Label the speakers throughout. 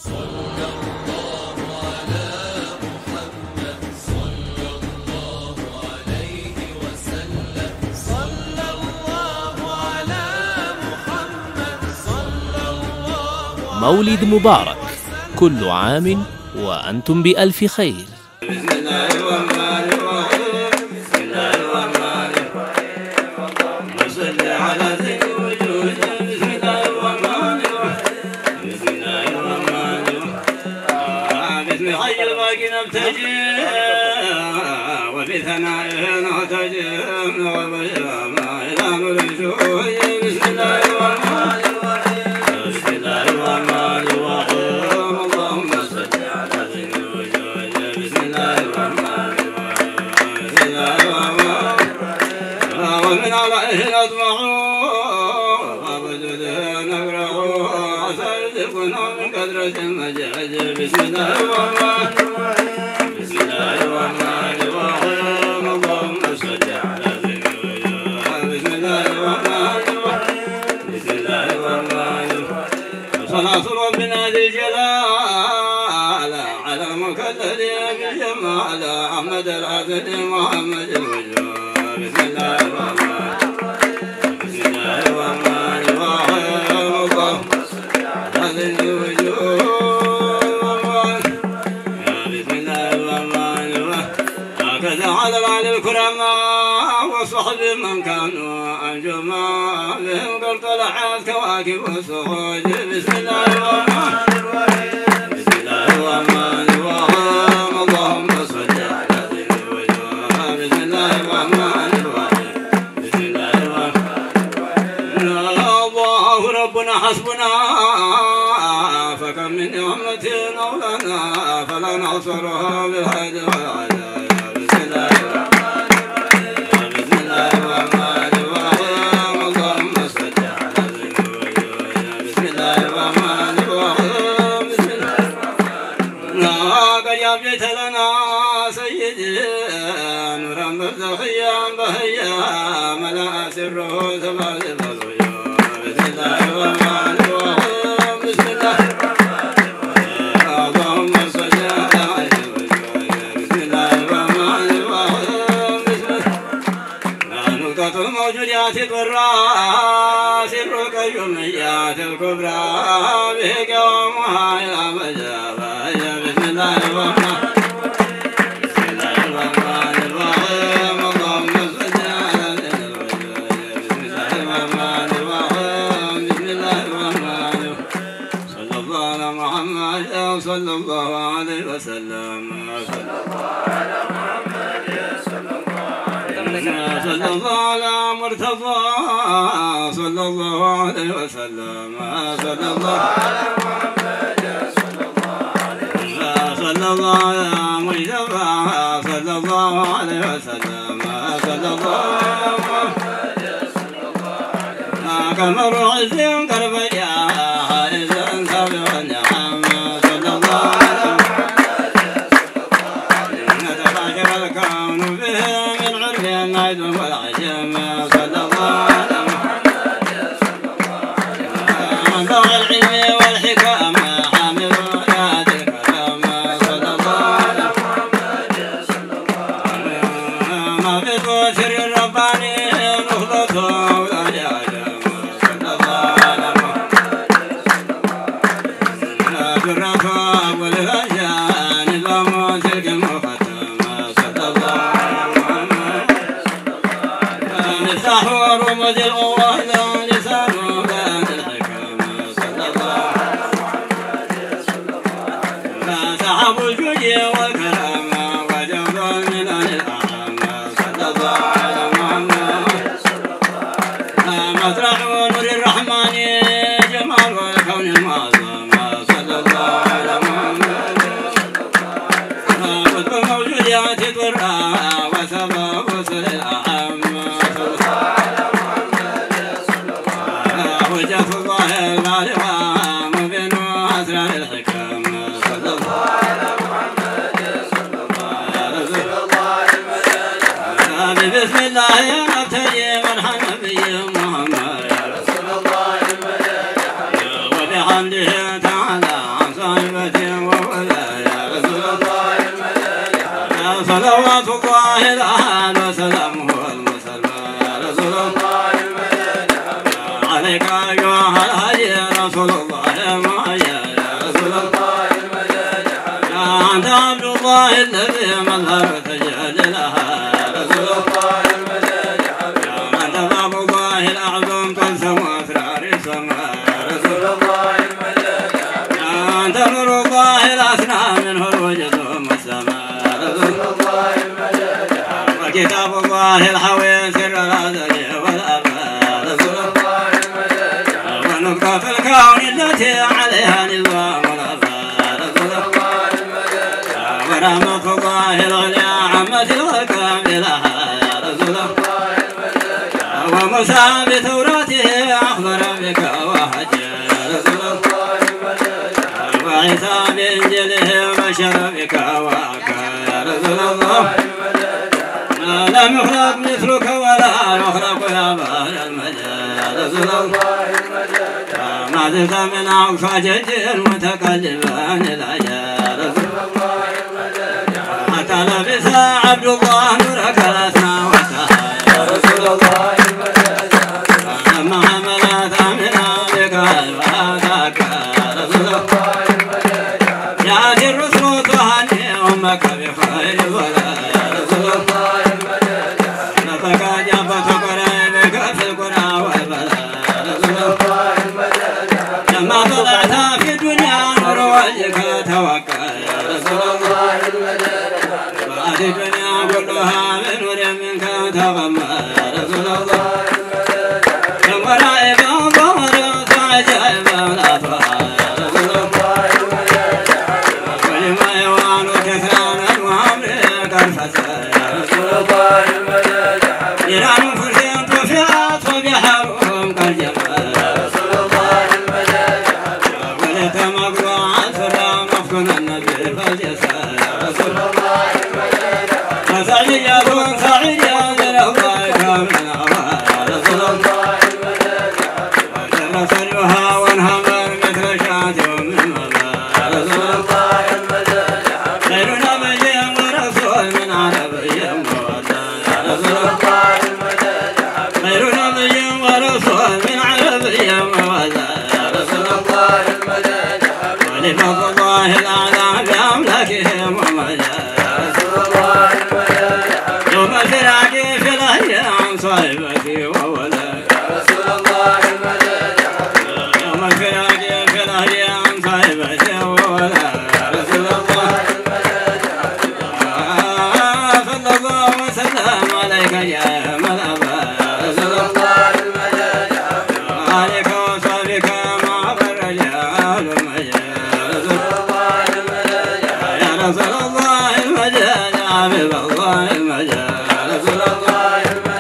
Speaker 1: مولد مبارك كل عام وأنتم بألف خير
Speaker 2: بسم الله الرحمن الرحيم بسم الله الرحمن الرحيم اللهم صل على سيد الوجود بسم الله الرحمن الرحيم بسم الله الرحمن الرحيم بسم حي الباقي نبتجي وفي ثنائه نهتجي وبشر ما إلى الوجود بسم الله الرحمن الرحيم بسم الله الرحمن الرحيم اللهم صل على سيد الوجود بسم الله الرحمن الرحيم بسم الله الرحمن الرحيم ومن عليه نطمع وبجده نقرأ وسيرزقنا من قدرة المجد بسم الله الرحمن الرحيم بسم الله الرحمن الرحيم اللهم صل على سيد الوجود بسم الله الرحمن الرحيم بسم الله الرحمن الرحيم صلاة ربنا ذي الجلال على المكلل بالجمال أحمد العبد محمد الوجود بسم الله الرحمن الرحيم بسم الله الرحمن الرحيم اللهم صل على ذي الوجود بسم الله الرحمن الرحيم هكذا على العلي الكرماء وصحب من كانوا أنجما بهم قد طلعت كواكب السروج بسم الله الرحمن الرحيم بسم الله الرحمن الرحيم اللهم صل على ذي الوجود بسم الله الرحمن الرحيم بسم الله الرحمن الرحيم الله ربنا حسبنا فكم من نعمة أولنا فلا نعصرها بالهدى والعذاب بسم الله الرحمن الرحيم بسم الله الرحمن الرحيم اللهم صل على ذي الوجود بسم الله الرحمن الرحيم بسم الله الرحمن الرحيم قد أبجيت لنا سيدي نورا برزخيا بهيا ملا سره سبع الغيوب بسم الله الرحمن الرحيم بسم الله الرحمن الرحيم اللهم صل على عين الوجود بسم الله الرحمن الرحيم بسم الله نقطة الموجودات الضرا سر قيوميات الكبرى به قوامها إلى مجابها بسم الله الرحمن بسم الله الرحمن الرحيم اللهم صل على سيدنا الوجود بسم الله الرحمن الرحيم بسم الله الرحمن الرحيم صلى الله على محمد صلى الله عليه وسلم صلى الله على محمد صلى الله عليه وسلم صلى الله على مرتضى صلى الله عليه وسلم صلى الله على محمد صلى الله عليه وسلم صلى الله على مجتبى صلى الله عليه وسلم صلى الله على محمد صلى الله عليه وسلم كمر عز كربيا حارسا سابق النعم صلى الله على نتباشر الكون به من عرف النعد والعجم صلى الله على محمد صلى الله عليه وسلم منبع العلم والحكمة حامل آيات الكلام صلى الله على محمد صلى الله عليه وسلم ما في بشر الرباني نخلته ولا يعلم صلى الله على محمد صلى الله عليه وسلم بالرفاق والهجان نظام تلك المختم صلى الله على محمد مفتاح رمز الأول لسان ذات الحكم صلى الله على محمد صلى الله عليه وسلم سحب الجود والكرم وجود من الأعم صلى الله على محمد صلى الله عليه وسلم مطرح نور الرحمن جمال والكون المعظم صلى الله على محمد صلى الله عليه وسلم قطب الموجودات ضرا وسبب وصل الأعم صلى الله على محمد صلى الله عليه وسلم حجة الله البالغة مبين أسرار الحكم صلى الله على محمد صلى الله عليه وسلم بسم الله نبتدي من نبي محمد وبحمده تعالى عن صاحب صلوات الله الأهل وسلامه المسلم يا رسول الله عليك أيها الهدي رسول الله ما يا رسول الله يا أنت عبد الله الذي مظهر تجللها يا رسول الله يا أنت باب الله الأعظم تلزم أسرار السماء يا رسول الله يا أنت نور الله الأسنى منه الوجد والسماء يا رسول الله وكتاب الله الحوي سر الأزل والأبد يا رسول الله ونقطة الكون التي عليها نظام الأفعال يا رسول الله ورحمة الله العليا عمت الغكام لها يا رسول الله وموسى بثورته أخبر بك وحج يا رسول الله وعيسى بإنجيله بشر بك وأكا يا رسول الله لم يخلق مثلك ولا يخلق يا بار المجال يا رسول الله ما زلت من أقصى جدير متقلبا إلى يا رسول الله حتى لبس عبد الله نورك الأسمى وسهى يا رسول الله لما حملت أمنا بك الواتاك يا رسول الله يأتي الرسل تهني أمك بخير ولا يا رسول الله نطق جبت قريبك في القرى والبلاء يا رسول الله لما طلعت في الدنيا نور وجهك توكل يا رسول الله بعد الدنيا كلها من نور منك تغمى يا رسول الله كم غرائب ظهر عجائب الافراح يا رسول الله ولما يوان كثرانا وامرك الفتى يا رسول الله نيران فرسين طفئات وبحرهم كالجبال يا رسول الله ولك مقطوعا سرا مفكنا النبي فالجسا يا رسول الله فسعيا دون سعيا لله كامل يا رسول الله وجل سرها وانهمر مثل شاة من مضى يا رسول الله خير نبي ورسول من عربي مودى يا رسول الله خير نبي ورسول من عربي مودى يا رسول الله ولفضل الله الأعلى بأملاكهم ومجا يا رسول الله يوم فراقي في الأيام صاحبتي وولد يوم فراقي في الأيام صاحبتي وولد يا رسول الله صلى الله وسلم عليك يا ملابا يا رسول الله عليك وصحبك مع الرجال المجال يا رسول الله يا رسول الله المجال يا حبيب الله المجال يا رسول الله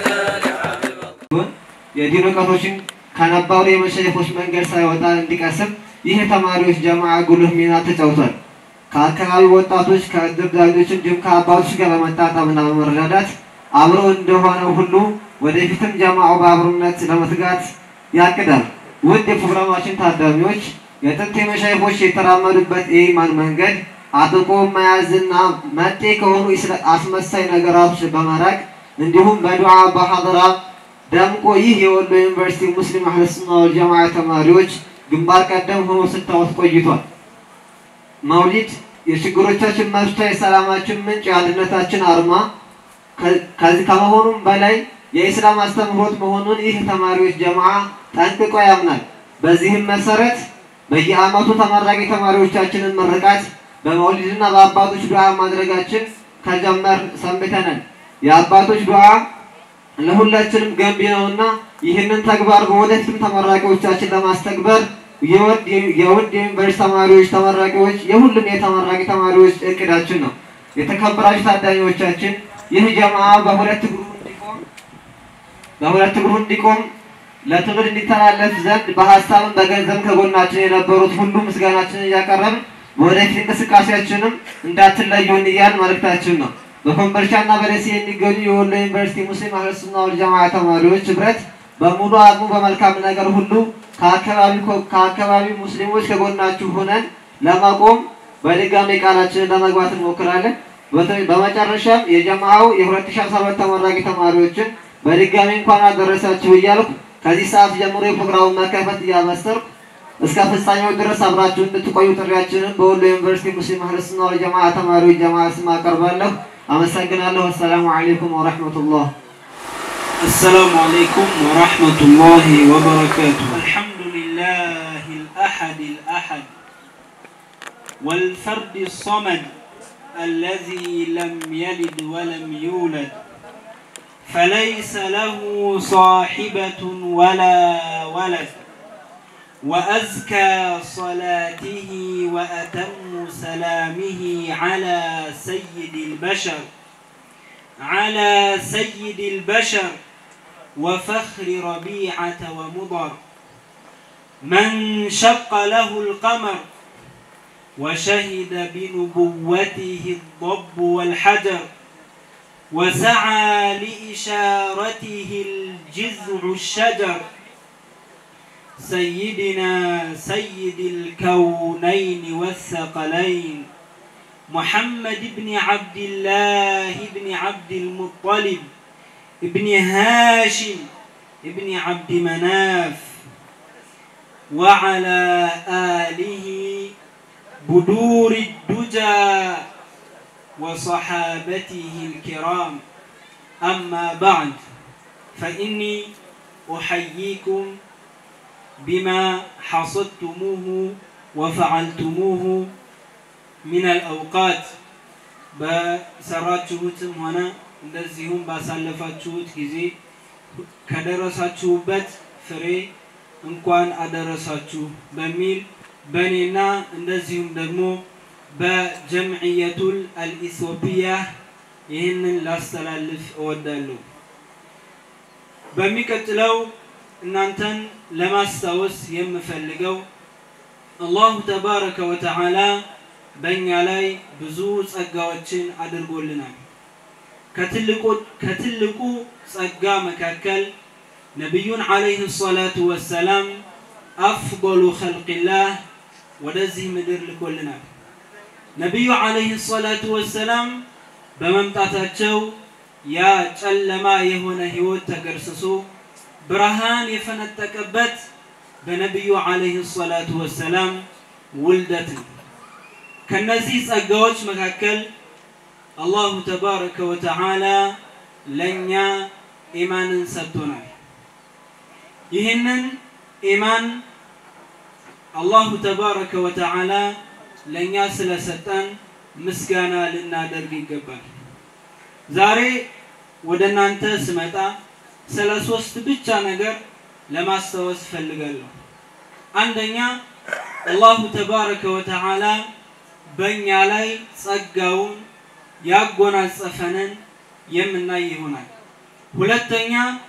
Speaker 3: የዲን እውቀቶችን ከነባሩ የመሸይኾች መንገድ ሳይወጣ እንዲቀስም ይህ የተማሪዎች ጀማዓ ጉልህ ሚና ተጫውቷል። ከአካባቢው ወጣቶች ከእድር ዳኞች እንዲሁም ከአባቶች ጋር በመጣጣምና በመረዳዳት አብሮ እንደሆነው ሁሉ ወደፊትም ጀማዓው በአብሮነት ለመትጋት ያቅዳል። ውድ የፕሮግራማችን ታዳሚዎች የጥንት የመሻይኾች የተራመዱበት የኢማን መንገድ አጥብቆ መያዝና መጤ ከሆኑ ኢስላ- አስመሳይ ነገራቶች በመራቅ እንዲሁም በዱዓ በሐضራ ደምቆ ይህ የወሎ ዩኒቨርሲቲ ሙስሊም አህለ ሱና ወል ጀማዓ ተማሪዎች ግንባር ቀደም ሆኖ ስታወስ ቆይቷል። መውሊድ የችግሮቻችን መፍቻ፣ የሰላማችን ምንጭ፣ የአንድነታችን አርማ ከ- ከዚህ ከመሆኑም በላይ የኢስላም አስተምህሮት መሆኑን ይህ ተማሪዎች ጀማዓ ጠንቅቆ ያምናል። በዚህም መሰረት በየዓመቱ ተመራቂ ተማሪዎቻችንን ምርቃት በመውሊድና በአባቶች ዱዓ ማድረጋችን ከጀመር ሰንብተናል። የአባቶች ዱዓ ለሁላችንም ገንቢ ነውና ይህንን ተግባር በወደፊትም ተመራቂዎቻችን ለማስተግበር የወድ የውድ የዩኒቨርሲቲ ተማሪዎች ተመራቂዎች የሁሉም የተመራቂ ተማሪዎች እቅዳችን ነው። የተከበራችሁ ታዳሚዎቻችን ይህ ጀማዓ በሁለት እግሩ እንዲቆም በሁለት እግሩ እንዲቆም ለትውልድ እንዲተላለፍ ዘንድ በሀሳብም በገንዘብ ከጎናችን የነበሩት ሁሉ ምስጋናችንን እያቀረብን ወደፊት እንቅስቃሴያችንም እንዳትለዩን እያልን መልእክታችን ነው። በኮምቦልቻና በደሴ የሚገኙ የወሎ ዩኒቨርሲቲ ሙስሊም አህለ ሱና ወል ጀማዓ ተማሪዎች ህብረት በሙሉ አቅሙ በመልካም ነገር ሁሉ ከአካባቢው ከአካባቢው ሙስሊሞች ከጎናችሁ ሆነን ለመቆም በድጋሚ ቃላችንን ለመግባት እንሞክራለን። በተ- በመጨረሻም የጀማዓው የ2012 ተመራቂ ተማሪዎችን በድጋሚ እንኳን አደረሳችሁ እያልኩ ከዚህ ሰዓት ጀምሮ የፕሮግራሙን መከፈት እያበሰርኩ እስከ ፍጻሜው ድረስ አብራችሁ እንድትቆዩ ጥሪያችንን በወሎ ዩኒቨርሲቲ ሙስሊም አህለ ሱና ወል ጀማዓ ተማሪዎች ጀማዓ ስም አቀርባለሁ። አመሰግናለሁ። አሰላሙ አለይኩም ወረሕመቱላህ።
Speaker 4: السلام عليكم ورحمة الله وبركاته الحمد لله الأحد الأحد والفرد الصمد الذي لم يلد ولم يولد فليس له صاحبة ولا ولد وأزكى صلاته وأتم سلامه على سيد البشر على سيد البشر وفخر ربيعة ومضر من شق له القمر وشهد بنبوته الضب والحجر وسعى لإشارته الجذع الشجر سيدنا سيد الكونين والثقلين محمد بن عبد الله بن عبد المطلب ابن هاشم ابن عبد مناف وعلى آله بدور الدجى وصحابته الكرام أما بعد فإني أحييكم بما حصدتموه وفعلتموه من الأوقات በሰራችሁትም ሆነ እንደዚሁም ባሳለፋችሁት ጊዜ ከደረሳችሁበት ፍሬ እንኳን አደረሳችሁ በሚል በእኔና እንደዚሁም ደግሞ በጀምዕየቱል አልኢትዮጵያ ይህንን ላስተላልፍ እወዳለሁ። በሚቀጥለው እናንተን ለማስታወስ የምፈልገው አላሁ ተባረከ ወተዓላ በእኛ ላይ ብዙ ጸጋዎችን አድርጎልናል። ከትልቁ ጸጋ መካከል ነቢዩን ዓለይህ ሰላቱ ወሰላም አፍضሉ ኸልቅላህ ወደዚህ ምድር ልኮልናል። ነቢዩ ዓለይህ ሰላቱ ወሰላም በመምጣታቸው ያ ጨለማ የሆነ ህይወት ተገርስሶ ብርሃን የፈነጠቀበት በነቢዩ ዓለይህ ሰላቱ ወሰላም ውልደት ነው። ከነዚህ ጸጋዎች መካከል አላሁ ተባረከ ወተዓላ ለእኛ ኢማንን ሰጥቶናል። ይህንን ኢማን አላሁ ተባረከ ወተዓላ ለእኛ ስለሰጠን ምስጋና ልናደርግ ይገባል። ዛሬ ወደ እናንተ ስመጣ ስለ ሶስት ብቻ ነገር ለማስታወስ እፈልጋለሁ። አንደኛ አላሁ ተባረከ ወተዓላ በእኛ ላይ ጸጋውን ያጎናጸፈንን የምናይ ይሆናል። ሁለተኛ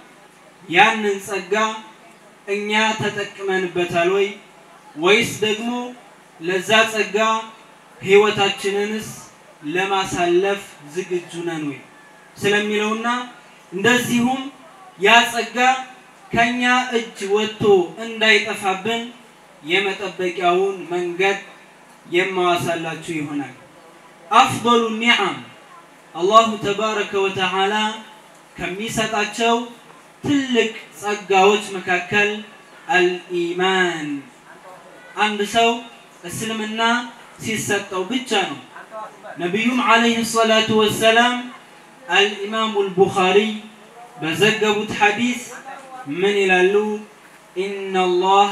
Speaker 4: ያንን ጸጋ እኛ ተጠቅመንበታል ወይ ወይስ ደግሞ ለዛ ጸጋ ህይወታችንንስ ለማሳለፍ ዝግጁ ነን ወይ ስለሚለውና እንደዚሁም ያ ጸጋ ከኛ እጅ ወጥቶ እንዳይጠፋብን የመጠበቂያውን መንገድ የማዋሳላችሁ ይሆናል። አፍضሉ ኒዓም አላሁ ተባረከ ወተዓላ ከሚሰጣቸው ትልቅ ጸጋዎች መካከል አልኢማን አንድ ሰው እስልምና ሲሰጠው ብቻ ነው። ነቢዩም ዓለይሂ ሰላቱ ወሰላም አልኢማሙ አልቡኻሪ በዘገቡት ሐዲስ ምን ይላሉ? ኢነ አላህ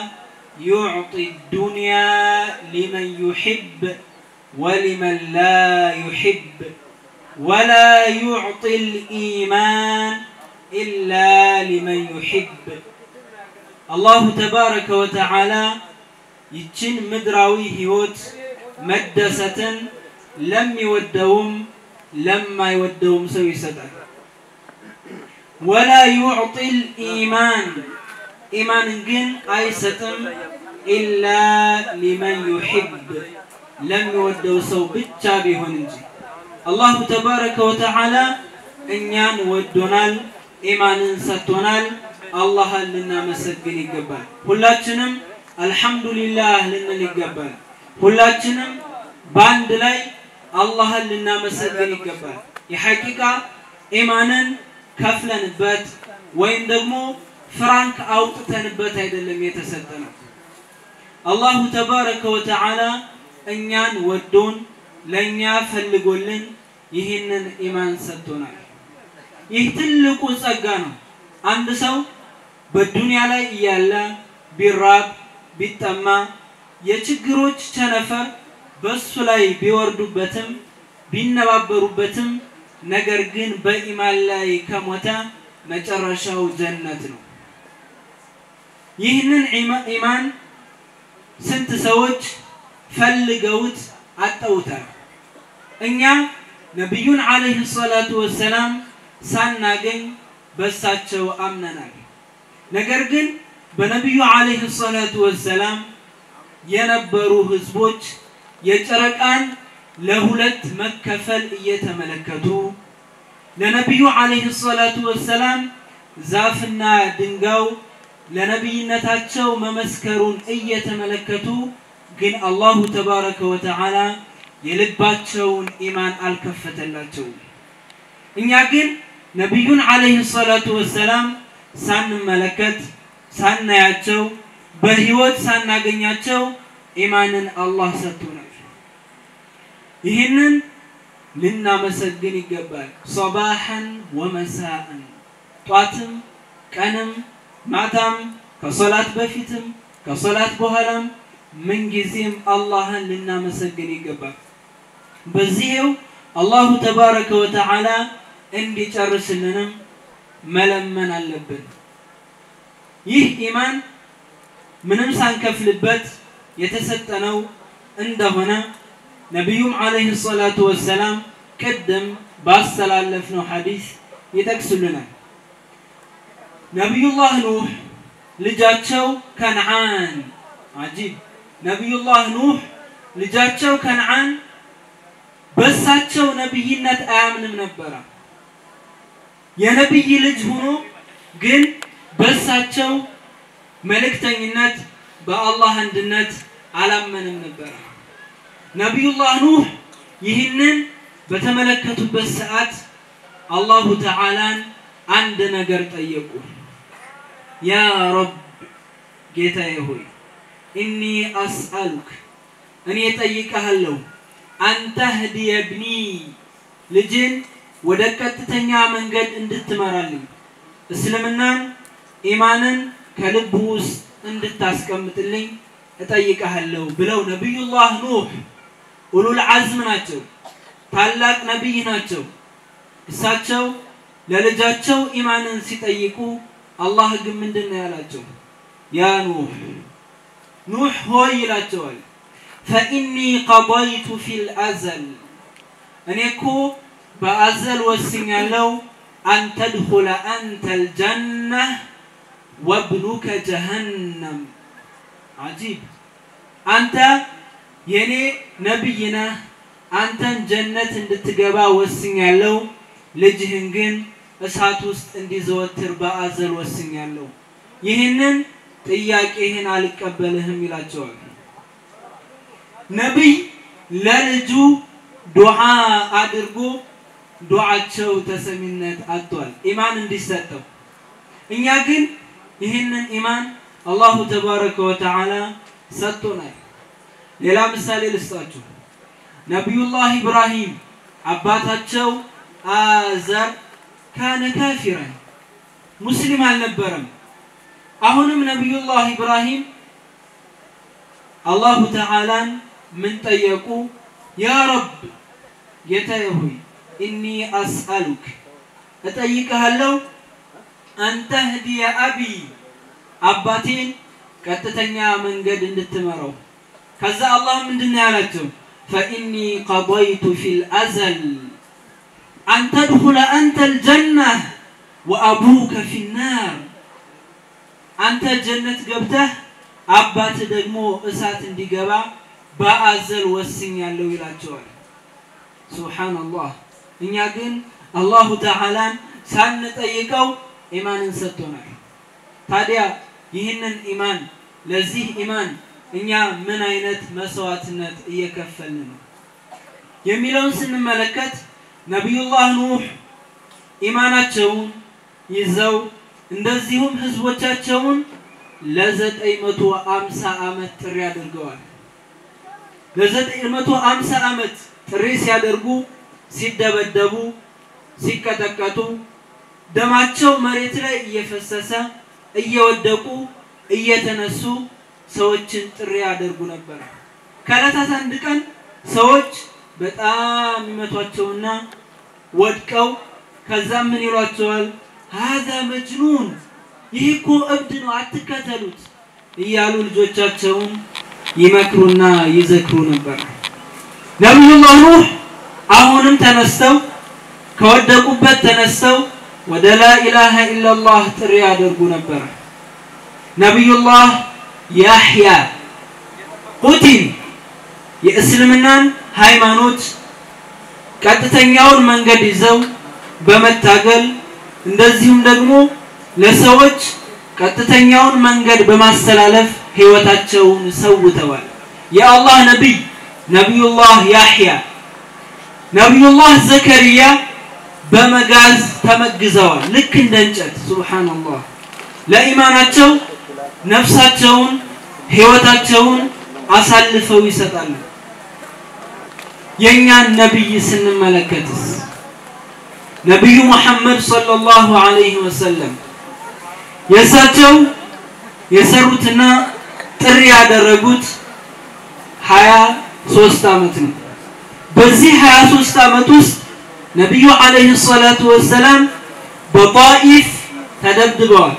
Speaker 4: ዩዕጢ ዱንያ ሊመን ዩሕብ ወሊመን ላ ዩሕብ ወላ ዩዕጢ ልኢማን ኢላ ሊመን ዩሕብ። አላሁ ተባረከ ወተዓላ ይችን ምድራዊ ህይወት መደሰትን ለሚወደውም ለማይወደውም ሰው ይሰጣል። ወላ ዩዕጢ ልኢማን ኢማንን ግን አይሰጥም ኢላ ሊመን ዩሕብ ለሚወደው ሰው ብቻ ቢሆን እንጂ። አላሁ ተባረከ ወተዓላ እኛን ወዶናል፣ ኢማንን ሰጥቶናል። አላህን ልናመሰግን ይገባል። ሁላችንም አልሐምዱሊላህ ልንል ይገባል። ሁላችንም በአንድ ላይ አላህን ልናመሰግን ይገባል። የሐቂቃ ኢማንን ከፍለንበት ወይም ደግሞ ፍራንክ አውጥተንበት አይደለም የተሰጠነው። አላሁ ተባረከ ወተዓላ እኛን ወዶን ለእኛ ፈልጎልን ይህንን ኢማን ሰጥቶናል። ይህ ትልቁ ጸጋ ነው። አንድ ሰው በዱንያ ላይ እያለ ቢራብ ቢጠማ የችግሮች ቸነፈር በሱ ላይ ቢወርዱበትም ቢነባበሩበትም ነገር ግን በኢማን ላይ ከሞተ መጨረሻው ጀነት ነው። ይህንን ኢማን ስንት ሰዎች ፈልገውት አጠውታል። እኛ ነቢዩን ዓለይሂ ሰላቱ ወሰላም ሳናገኝ በሳቸው አምነናል። ነገር ግን በነቢዩ ዓለይሂ ሰላቱ ወሰላም የነበሩ ህዝቦች የጨረቃን ለሁለት መከፈል እየተመለከቱ ለነቢዩ ዓለይሂ ሰላቱ ወሰላም ዛፍና ድንጋዩ ለነቢይነታቸው መመስከሩን እየተመለከቱ ግን አላሁ ተባረከ ወተዓላ የልባቸውን ኢማን አልከፈተላቸውም። እኛ ግን ነቢዩን ዓለይሂ ሰላቱ ወሰላም ሳንመለከት ሳናያቸው በህይወት ሳናገኛቸው ኢማንን አላህ ሰጥቶናል። ይህንን ልናመሰግን ይገባል። ሶባሐን ወመሳአን ጧትም ቀንም ማታም ከሶላት በፊትም ከሶላት በኋላም ምንጊዜም አላህን ልናመሰግን ይገባል። በዚህው አላሁ ተባረከ ወተዓላ እንዲጨርስልንም መለመን አለብን። ይህ ኢማን ምንም ሳንከፍልበት የተሰጠነው እንደሆነ ነቢዩም ዓለይሂ ሰላቱ ወሰላም ቅድም ባስተላለፍነው ሐዲስ ይጠቅሱልናል። ነቢዩላህ ኑህ ልጃቸው ከነዓን አጂብ ነቢዩላህ ኑህ ልጃቸው ከነዓን በሳቸው ነብይነት አያምንም ነበረ። የነብይ ልጅ ሆኖ ግን በሳቸው መልእክተኝነት በአላህ አንድነት አላመንም ነበረ። ነቢዩላህ ኑህ ይህንን በተመለከቱበት ሰዓት አላሁ ተዓላን አንድ ነገር ጠየቁ። ያ ረብ ጌታዬ ሆይ እኒ አስአሉክ እኔ ጠይቀሃለሁ አንተህዲየ ብኒ ልጅን ወደ ቀጥተኛ መንገድ እንድትመራልኝ እስልምናን ኢማንን ከልብ ውስጥ እንድታስቀምጥልኝ እጠይቀሃለሁ ብለው ነቢዩላህ ኑህ ኡሉል አዝም ናቸው። ታላቅ ነቢይ ናቸው። እሳቸው ለልጃቸው ኢማንን ሲጠይቁ አላህ ግን ምንድን ነው ያላቸው? ያ ኑህ ኑህ ሆይ ይላቸዋል። ፈኢኒ ቀضይቱ ፊል አዘል እኔ እኮ በአዘል ወስኛለሁ አን ተድኹለ አንተ ልጀነህ ወብኑከ ጀሀነም አጂብ አንተ የኔ ነብይ ነህ አንተን ጀነት እንድትገባ ወስኛለሁ ልጅህን ግን እሳት ውስጥ እንዲዘወትር በአዘል ወስኛለሁ ይህንን ጥያቄህን አልቀበልህም ይላቸዋል ነቢይ ለልጁ ዱዓ አድርጎ ዱዓቸው ተሰሚነት አጥቷል ኢማን እንዲሰጠው እኛ ግን ይህንን ኢማን አላሁ ተባረከ ወተዓላ ሰጥቶናል ሌላ ምሳሌ ልስጣችሁ ነቢዩላህ ኢብራሂም አባታቸው አዘር ካነ ካፊረን ሙስሊም አልነበረም አሁንም ነቢዩላህ ኢብራሂም አላሁ ተዓላን ምን ጠየቁ ያ ረብ ጌታዬ ሆይ ኢኒ አስአሉክ እጠይቅሃለሁ አንተህዲየ አቢ አባቴን ቀጥተኛ መንገድ እንድትመራው ከዛ አላህ ምንድን ነው ያላቸው ፈኢኒ ቀضይቱ ፊ ልአዘል አን ተድኹለ አንተ ልጀናህ ወአቡከ ፊ ናር አንተ ጀነት ገብተህ አባት ደግሞ እሳት እንዲገባ በአዘል ወስኛለሁ ይላቸዋል ሱብሓነላህ እኛ ግን አላሁ ተዓላን ሳንጠይቀው ኢማንን ሰጥቶናል ታዲያ ይህንን ኢማን ለዚህ ኢማን እኛ ምን አይነት መስዋዕትነት እየከፈልን ነው የሚለውን ስንመለከት ነቢዩላህ ኑህ ኢማናቸውን ይዘው እንደዚሁም ህዝቦቻቸውን ለዘጠኝ መቶ አምሳ ዓመት ጥሪ አድርገዋል። ለዘጠኝ መቶ አምሳ ዓመት ጥሪ ሲያደርጉ ሲደበደቡ፣ ሲቀጠቀጡ፣ ደማቸው መሬት ላይ እየፈሰሰ እየወደቁ እየተነሱ ሰዎችን ጥሪ ያደርጉ ነበር። ከዕለታት አንድ ቀን ሰዎች በጣም ይመቷቸውና ወድቀው ከዛም ምን ይሏቸዋል? ሀዛ መጅኑን ይህ እኮ እብድ ነው አትከተሉት እያሉ ልጆቻቸውን ይመክሩና ይዘክሩ ነበር። ነቢዩላህ ኑህ አሁንም ተነስተው ከወደቁበት ተነስተው ወደ ላኢላሃ ኢላላህ ጥሪ ያደርጉ ነበር። ነቢዩላህ ያሕያ ቁቲል የእስልምናን ሃይማኖት ቀጥተኛውን መንገድ ይዘው በመታገል እንደዚሁም ደግሞ ለሰዎች ቀጥተኛውን መንገድ በማስተላለፍ ህይወታቸውን ሰውተዋል። የአላህ ነቢይ ነቢዩላህ ያሕያ፣ ነቢዩላህ ዘከርያ በመጋዝ ተመግዘዋል። ልክ እንደ እንጨት ሱብሓነላህ። ለኢማናቸው ነፍሳቸውን ህይወታቸውን አሳልፈው ይሰጣሉ። የእኛን ነቢይ ስንመለከትስ ነቢዩ ሙሐመድ ሰለላሁ ዐለይሂ ወሰለም የእሳቸው የሰሩትና ጥሪ ያደረጉት ሀያ ሶስት ዓመት ነው። በዚህ ሀያ ሶስት ዓመት ውስጥ ነቢዩ ዐለይሂ ሰላቱ ወሰላም በጣኢፍ ተደብድበዋል።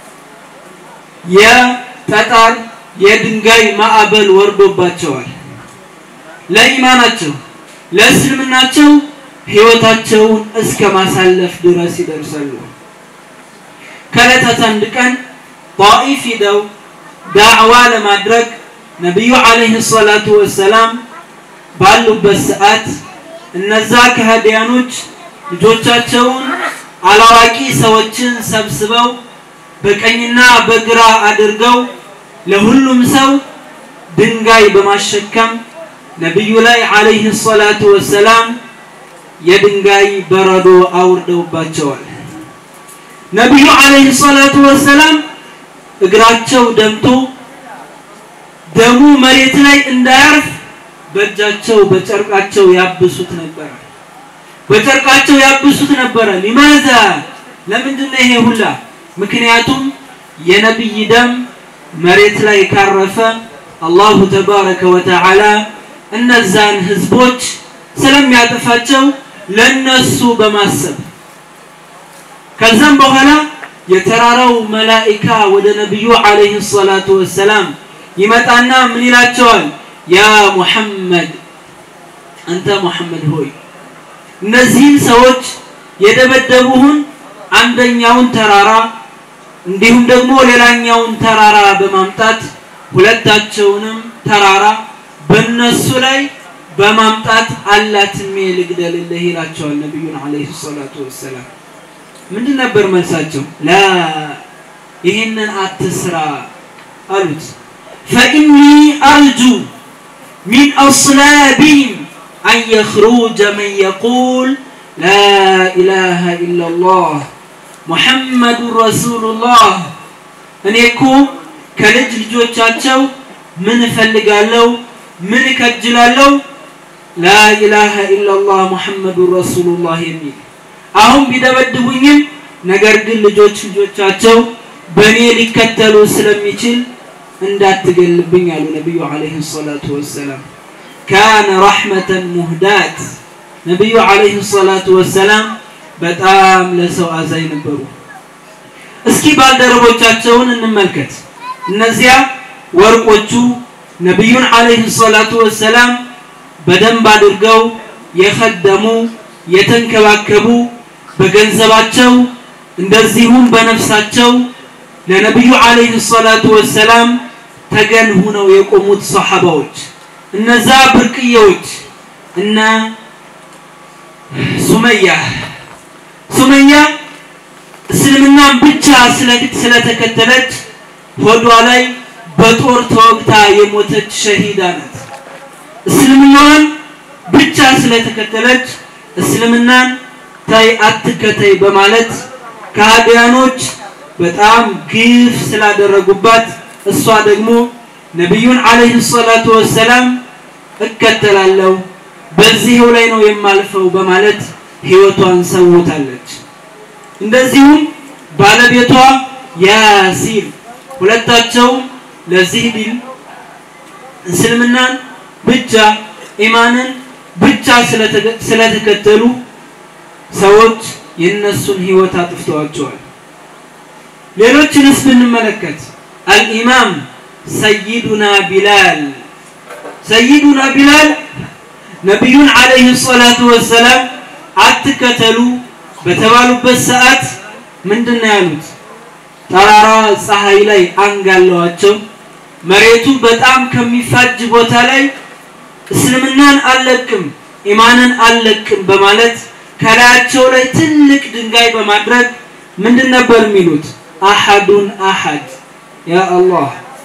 Speaker 4: የጠጣር የድንጋይ ማዕበል ወርዶባቸዋል። ለኢማናቸው ለእስልምናቸው ህይወታቸውን እስከ ማሳለፍ ድረስ ይደርሳሉ። ከዕለታት አንድ ቀን ጣኢፍ ሂደው ዳዕዋ ለማድረግ ነቢዩ ዐለይሂ ሰላቱ ወሰላም ባሉበት ሰዓት እነዛ ከሃዲያኖች ልጆቻቸውን አላዋቂ ሰዎችን ሰብስበው በቀኝና በግራ አድርገው ለሁሉም ሰው ድንጋይ በማሸከም ነቢዩ ላይ ዐለይሂ ሰላቱ ወሰላም የድንጋይ በረዶ አውርደውባቸዋል። ነቢዩ ዐለይሂ ሰላቱ ወሰላም እግራቸው ደምቶ ደሙ መሬት ላይ እንዳያርፍ በእጃቸው በጨርቃቸው ያብሱት ነበረ። በጨርቃቸው ያብሱት ነበረ። ሊማዛ ለምንድን ነው ይሄ ሁላ? ምክንያቱም የነቢይ ደም መሬት ላይ ካረፈ አላሁ ተባረከ ወተዓላ እነዛን ህዝቦች ስለሚያጠፋቸው ለነሱ በማሰብ ከዛም በኋላ የተራራው መላኢካ ወደ ነቢዩ ዐለይሂ ሰላቱ ወሰላም ይመጣና ምን ይላቸዋል? ያ ሙሐመድ አንተ ሙሐመድ ሆይ እነዚህን ሰዎች የደበደቡህን አንደኛውን ተራራ እንዲሁም ደግሞ ሌላኛውን ተራራ በማምጣት ሁለታቸውንም ተራራ በነሱ ላይ በማምጣት አላትሜ ልግደልልህ ይላቸዋል ነቢዩን ዐለይሂ ሰላቱ ወሰላም። ምንድን ነበር መልሳቸው? ላ ይህንን አትስራ አሉት። ፈኢኒ አርጁ ሚን አስላቢህም አን የኽሩጀ መን የቁል ላ ኢላሃ ኢላላህ ሙሐመዱን ረሱሉላህ። እኔ እኮ ከልጅ ልጆቻቸው ምን እፈልጋለሁ? ምን እከጅላለሁ? ላ ኢላሃ ኢላላህ ሙሐመዱን ረሱሉላህ የሚል አሁን ቢደበድቡኝም ነገር ግን ልጆች ልጆቻቸው በእኔ ሊከተሉ ስለሚችል እንዳትገልብኝ አሉ ነቢዩ ዐለይሂ ሰላቱ ወሰላም። ካነ ረሕመተን ሙህዳት ነቢዩ ዐለይሂ ሰላቱ ወሰላም በጣም ለሰው አዛኝ ነበሩ። እስኪ ባልደረቦቻቸውን እንመልከት። እነዚያ ወርቆቹ ነቢዩን ዐለይሂ ሰላቱ ወሰላም በደንብ አድርገው የኸደሙ የተንከባከቡ በገንዘባቸው እንደዚሁም በነፍሳቸው ለነቢዩ ዐለይሂ ሰላቱ ወሰላም ተገን ሁነው የቆሙት ሰሐባዎች እነዛ ብርቅዬዎች እነ ሱመያ ሱመያ እስልምናን ብቻ ስለተከተለች ሆዷ ላይ በጦር ተወግታ የሞተች ሸሂዳ ናት። እስልምናዋን ብቻ ስለተከተለች እስልምናን ታይ አትከተይ በማለት ከሃዲያኖች በጣም ግፍ ስላደረጉባት እሷ ደግሞ ነቢዩን አለይሂ ሰላቱ ወሰላም እከተላለሁ በዚህው ላይ ነው የማልፈው በማለት ህይወቷን ሰውታለች። እንደዚሁም ባለቤቷ ያሲር ሁለታቸውም ለዚህ ዲን እስልምናን ብቻ ኢማንን ብቻ ስለተከተሉ ሰዎች የነሱን ህይወት አጥፍተዋቸዋል። ሌሎችንስ ብንመለከት አልኢማም ሰይዱና ቢላል ሰይዱና ቢላል ነቢዩን አለይሂ ሰላቱ ወሰላም አትከተሉ በተባሉበት ሰዓት ምንድን ነው ያሉት? ጠራራ ፀሐይ ላይ አንጋለዋቸው መሬቱ በጣም ከሚፋጅ ቦታ ላይ እስልምናን አልለቅም ኢማንን አልለቅም በማለት ከላያቸው ላይ ትልቅ ድንጋይ በማድረግ ምንድን ነበር የሚሉት? አሐዱን አሐድ ያ አላህ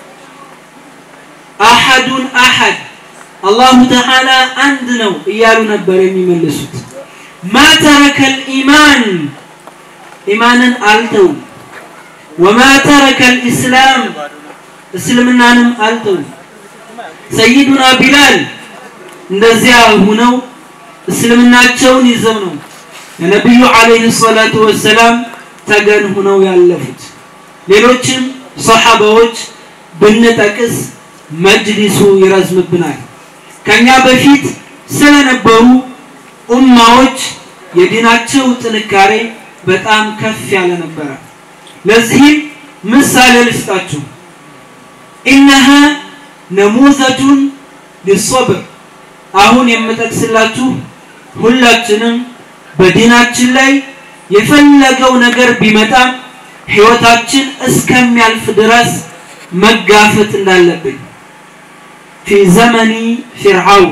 Speaker 4: አሐዱን አሐድ አላሁ ተዓላ አንድ ነው እያሉ ነበር የሚመልሱት። ማ ተረከል ኢማን ኢማንን አልተውም። ወማ ተረከል ኢስላም እስልምናንም አልተውም። ሰይዱና ቢላል እንደዚያ ሁነው እስልምናቸውን ይዘው ነው ለነቢዩ አለይሂ ሰላቱ ወሰላም ተገን ሁነው ያለፉት። ሌሎችም ሰሓባዎች ብንጠቅስ መጅሊሱ ይረዝምብናል። ከኛ በፊት ስለነበሩ ኡማዎች የዲናቸው ጥንካሬ በጣም ከፍ ያለ ነበረ። ለዚህም ምሳሌ ልስጣችሁ። ኢነሃ ነሙዘቱን ሊሶብር አሁን የምጠቅስላችሁ ሁላችንም በዲናችን ላይ የፈለገው ነገር ቢመጣ ህይወታችን እስከሚያልፍ ድረስ መጋፈጥ እንዳለብን ፊ ዘመኒ ፊርዓውን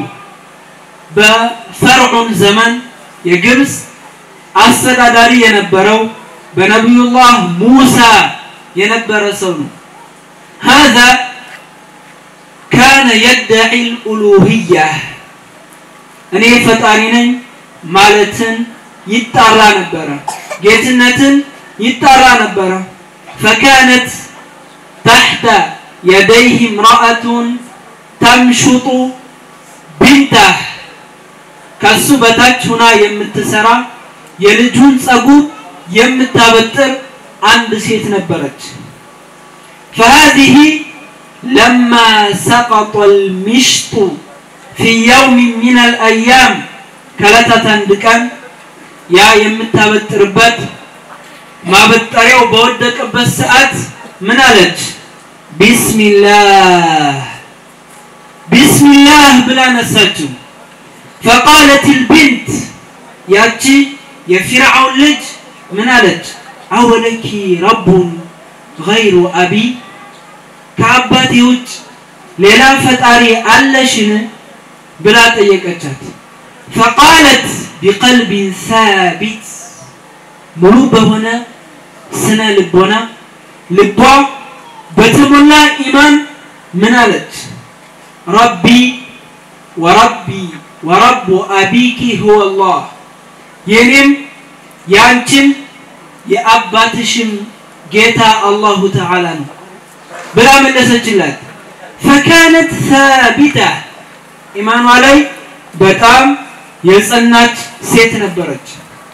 Speaker 4: በፈርዖን ዘመን የግብፅ አስተዳዳሪ የነበረው በነቢዩላህ ሙሳ የነበረ ሰው ነው። هذا كان يدعي الألوهية እኔ ፈጣሪ ነኝ ማለትን ይጣራ ነበረ። ጌትነትን ይጣራ ነበረ። فكانت تحت يديه امرأة تمشط بنته ከሱ በታች ሁና የምትሰራ የልጁን ጸጉር የምታበጥር አንድ ሴት ነበረች። فهذه لما سقط المشط في يوم من الأيام ከዕለታት አንድ ቀን ያ የምታበጥርበት ማበጠሪያው በወደቀበት ሰዓት ምን አለች? ቢስሚላህ ቢስሚላህ ብላ ነሳችው። ፈቃለት ልብንት ያቺ የፊርዓውን ልጅ ምን አለች? አወለኪ ረቡን ገይሩ አቢ ከአባቴ ውጭ ሌላ ፈጣሪ አለሽን ብላ ጠየቀቻት። ፈቃለት ቢቀልቢን ሳቢት ሙሉ በሆነ ስነ ልቦና ልቧ በተሞላ ኢማን ምን አለች? ረቢ ወረቢ ወረቡ አቢኪ ሁወ አላህ የኔም የአንቺም የአባትሽም ጌታ አላሁ ተዓላ ነው ብላ መለሰችላት። ፈካነት ሳቢታ ኢማኗ ላይ በጣም የጸናች ሴት ነበረች።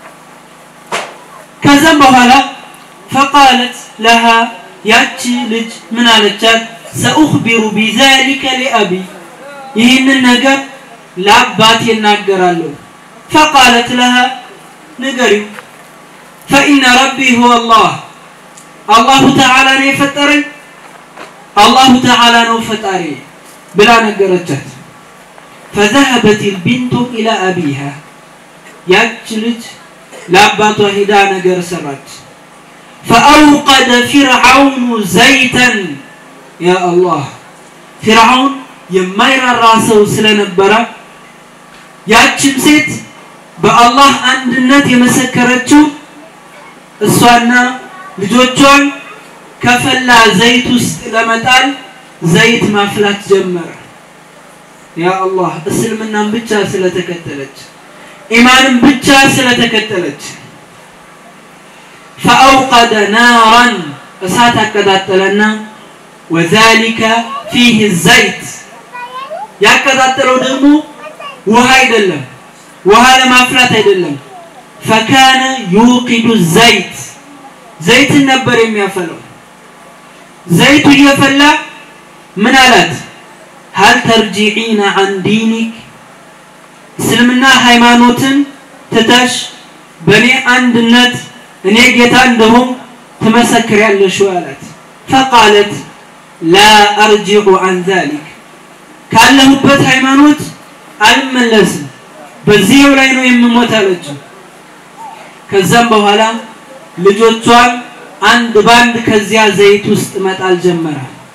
Speaker 4: ከዛም በኋላ ፈቃለት ለሃ ያቺ ልጅ ምን አለቻት? ሰኡኽቢሩ ቢዛሊከ ሊአቢ ይህንን ነገር ለአባቴ እናገራለሁ። ፈቃለት ለሃ ንገሪው ፈኢነ ረቢ ሁወ አላህ አላሁ ተዓላ ነው የፈጠረኝ አላሁ ተዓላ ነው ፈጣሪ ብላ ነገረቻት። ፈዘሀበት ልቢንቱ ኢላ አቢሃ ያች ልጅ ለአባቷ ሂዳ ነገር ሰራች። ፈአውቀደ ፊርዓውኑ ዘይተን ያ አላህ ፊርዓውን የማይራራ ሰው ስለነበረ ያችን ሴት በአላህ አንድነት የመሰከረችው እሷና ልጆቿን ከፈላ ዘይት ውስጥ ለመጣል ዘይት ማፍላት ጀመረ። ያ አላህ እስልምናን ብቻ ስለተከተለች ኢማንን ብቻ ስለተከተለች ፈአውቀደ ናራን እሳት አቀጣጠለና ወዛሊከ ፊህ ዘይት ያቀጣጠለው ደግሞ ውሃ አይደለም ውሃ ለማፍላት አይደለም ፈካነ ዩቂዱ ዘይት ዘይትን ነበር የሚያፈለው ዘይቱ እየፈላ ምን አላት ሀል ተርጂዒነ አን ዲኒክ እስልምና ሃይማኖትን ትተሽ በእኔ አንድነት እኔ ጌታ እንደሆን ትመሰክሪያለሽ ወይ አላት ፈቃለት ላ አርጂዑ አን ዛሊክ ካለሁበት ሃይማኖት አልመለስም በዚህው ላይ ነው የምሞት አለችው ከዛም በኋላ ልጆቿን አንድ ባንድ ከዚያ ዘይት ውስጥ መጣል ጀመረ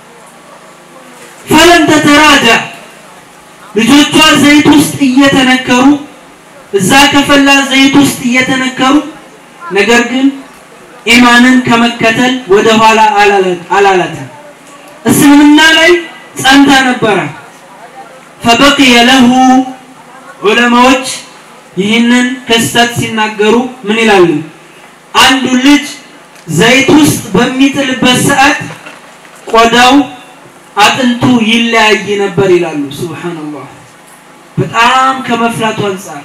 Speaker 4: ፈለም ተተራጃ ልጆቿ ዘይት ውስጥ እየተነከሩ እዛ ከፈላ ዘይት ውስጥ እየተነከሩ ነገር ግን ኢማንን ከመከተል ወደ ኋላ አላላትም እስልምና ላይ ጸንታ ነበረ ፈበቅየ ለሁ ዑለማዎች ይህንን ክስተት ሲናገሩ ምን ይላሉ አንዱ ልጅ ዘይት ውስጥ በሚጥልበት ሰዓት ቆዳው አጥንቱ ይለያይ ነበር ይላሉ ሱብሃንአላህ በጣም ከመፍላቱ አንጻር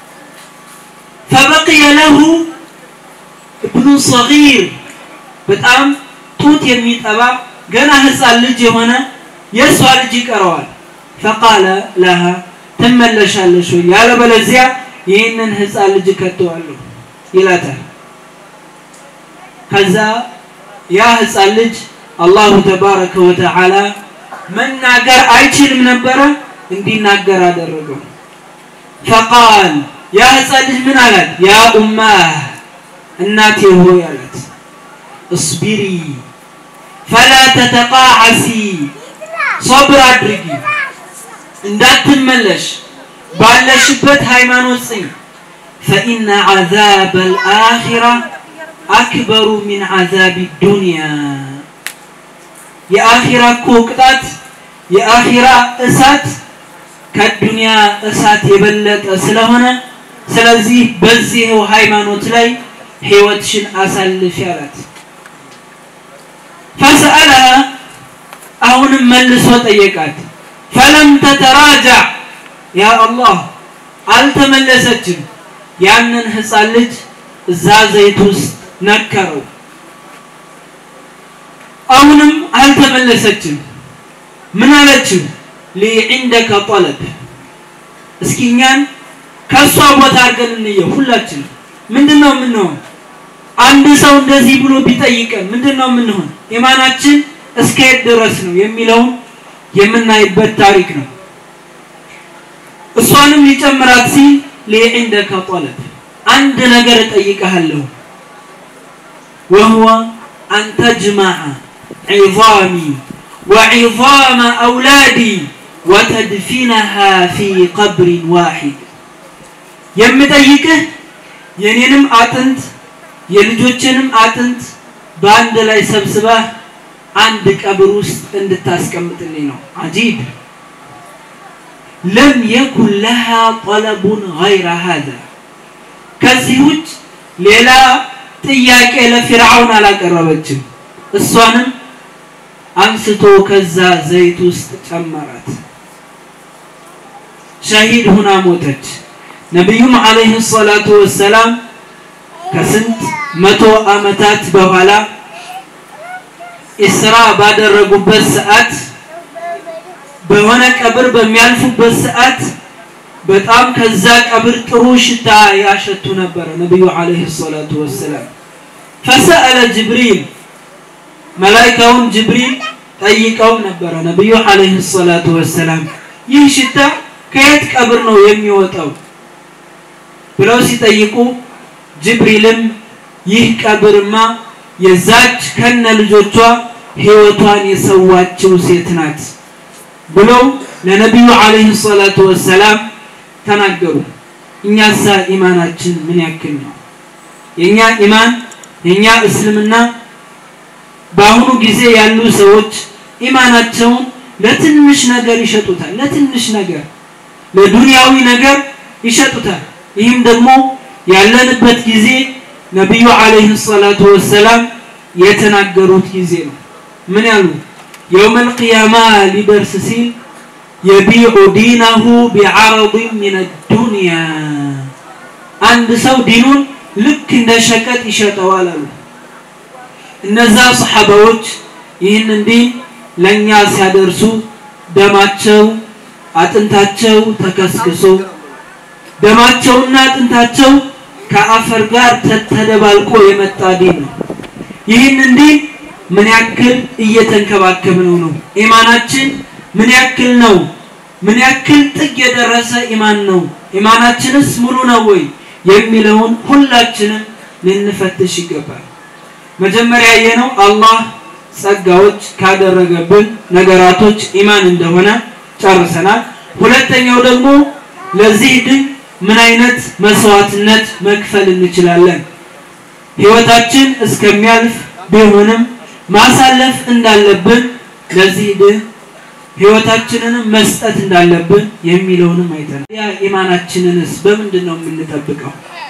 Speaker 4: ፈበቅየ ለሁ እብኑ ሰጊር በጣም ጡት የሚጠባ ገና ህፃን ልጅ የሆነ የእሷ ልጅ ይቀረዋል ፈቃለ ለሃ ትመለሻለሽ ወይ ያለበለዚያ ይህንን ህፃን ልጅ ከተዋለሁ ይላታል ከዛ ያ ህፃን ልጅ አላሁ ተባረከ ወተዓላ መናገር አይችልም ነበረ እንዲናገር አደረገው ፈቃል ያ ህፃን ልጅ ምን አላት ያ ኡማህ እናቴ ሆይ አላት እስቢሪ ፈላ ተተቃዓሲ ሶብር አድርጊ እንዳትመለሽ ባለሽበት ሃይማኖት ጽኝ ፈኢነ ዓዛብ አልአኺራ አክበሩ ሚን ዓዛብ ዱንያ የአኺራ እኮ ቅጣት የአኺራ እሳት ከዱንያ እሳት የበለጠ ስለሆነ ስለዚህ በዚህው ሃይማኖት ላይ ህይወትሽን አሳልፊ አላት ፈሰአለሃ አሁንም መልሶ ጠየቃት ፈለም ተተራጃ ያ አላህ አልተመለሰችም ያንን ህፃን ልጅ እዛ ዘይት ውስጥ ነከረው አሁንም አልተመለሰችም ምን አለችው ሊ ዒንደከ ጠለብ እስኪ እኛን ከእሷ ቦታ አድርገን እንየው ሁላችን ምንድን ነው የምንሆን አንድ ሰው እንደዚህ ብሎ ቢጠይቀን ምንድን ነው የምንሆን ኢማናችን እስከየት ድረስ ነው የሚለውን የምናይበት ታሪክ ነው እሷንም ሊጨምራት ሲል ሊዕንደከ ጠለብ አንድ ነገር እጠይቀሃለሁ وهو أن تجمع عظامي وعظام أولادي وتدفنها في قبر واحد የምጠይቅህ የኔንም አጥንት የልጆችንም አጥንት በአንድ ላይ ሰብስበህ አንድ ቀብር ውስጥ እንድታስቀምጥልኝ ነው አጂብ ለም የኩን ለሃ ጠለቡን ገይረ ሀዛ ከዚህ ውጭ ሌላ ጥያቄ ለፊርዓውን አላቀረበችም እሷንም አንስቶ ከዛ ዘይት ውስጥ ጨመራት ሸሂድ ሁና ሞተች ነቢዩም አለይሂ ሰላቱ ወሰላም ከስንት መቶ ዓመታት በኋላ ኢስራ ባደረጉበት ሰዓት በሆነ ቀብር በሚያልፉበት ሰዓት በጣም ከዛ ቀብር ጥሩ ሽታ ያሸቱ ነበረ ነቢዩ አለይሂ ሰላቱ ወሰላም ፈሰአለ ጅብሪል መላይካውን ጅብሪል ጠይቀው ነበረ ነቢዩ አለይሂ ሰላቱ ወሰላም ይህ ሽታ ከየት ቀብር ነው የሚወጣው ብለው ሲጠይቁ ጅብሪልም ይህ ቀብርማ የዛች ከነ ልጆቿ ህይወቷን የሰዋችው ሴት ናት ብለው ለነቢዩ አለይሂ ሰላቱ ወሰላም ተናገሩ እኛሳ ኢማናችን ምን ያክል ነው የኛ ኢማን የኛ እስልምና በአሁኑ ጊዜ ያሉ ሰዎች ኢማናቸውን ለትንሽ ነገር ይሸጡታል። ለትንሽ ነገር ለዱንያዊ ነገር ይሸጡታል። ይህም ደግሞ ያለንበት ጊዜ ነቢዩ አለይሂ ሰላቱ ወሰላም የተናገሩት ጊዜ ነው። ምን ያሉ? የውመል ቂያማ ሊደርስ ሲል የቢዑ ዲነሁ ቢዐረድን ሚነ ዱንያ አንድ ሰው ዲኑን ልክ እንደ ሸቀጥ ይሸጠዋል አሉ። እነዛ ሰሓባዎች ይህንን ዲን ለእኛ ሲያደርሱ ደማቸው አጥንታቸው ተከስክሶ ደማቸውና አጥንታቸው ከአፈር ጋር ተደባልቆ የመጣ ዲን ነው። ይህንን ዲን ምን ያክል እየተንከባከብነው ነው? ኢማናችን ምን ያክል ነው? ምን ያክል ጥግ የደረሰ ኢማን ነው? ኢማናችንስ ሙሉ ነው ወይ የሚለውን ሁላችንም ልንፈትሽ ይገባል። መጀመሪያ ያየነው አላህ ጸጋዎች ካደረገብን ነገራቶች ኢማን እንደሆነ ጨርሰናል። ሁለተኛው ደግሞ ለዚህ ድን ምን አይነት መስዋዕትነት መክፈል እንችላለን? ህይወታችን እስከሚያልፍ ቢሆንም ማሳለፍ እንዳለብን ለዚህ ድን ህይወታችንንም መስጠት እንዳለብን የሚለውንም አይተናል። ያ ኢማናችንንስ በምንድን ነው የምንጠብቀው?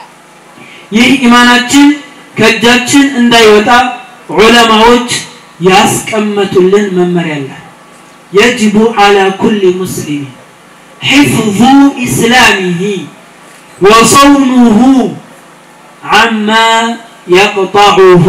Speaker 4: ይህ ኢማናችን ከእጃችን እንዳይወጣ ዑለማዎች ያስቀመጡልን መመሪያ አለ። የጅቡ አላ ኩሊ ሙስሊም ሒፍዙ ኢስላሚሂ ወሰውኑሁ አማ የቅጣዑሁ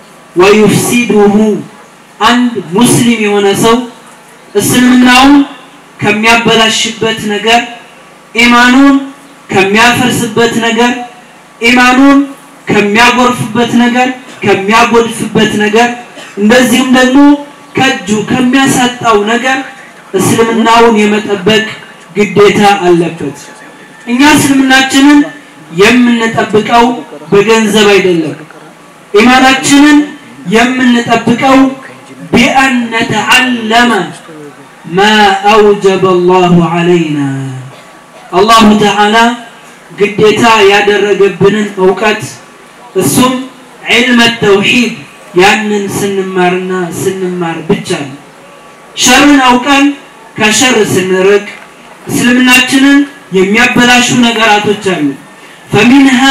Speaker 4: ወዩፍሲዱሁ አንድ ሙስሊም የሆነ ሰው እስልምናውን ከሚያበላሽበት ነገር ኢማኑን ከሚያፈርስበት ነገር ኢማኑን ከሚያጎርፍበት ነገር ከሚያጎድፍበት ነገር እንደዚሁም ደግሞ ከእጁ ከሚያሳጣው ነገር እስልምናውን የመጠበቅ ግዴታ አለበት። እኛ እስልምናችንን የምንጠብቀው በገንዘብ አይደለም። ኢማናችንን የምንጠብቀው ቢአን ነተዓለመ ማ አውጀበ አላሁ ዐለይና አላሁ ተዓላ ግዴታ ያደረገብንን እውቀት እሱም ዒልመ ተውሂድ ያንን ስንማርና ስንማር ብቻ ነው። ሸርን አውቀን ከሸር ስንርቅ እስልምናችንን የሚያበላሹ ነገራቶች አሉ። ፈሚንሃ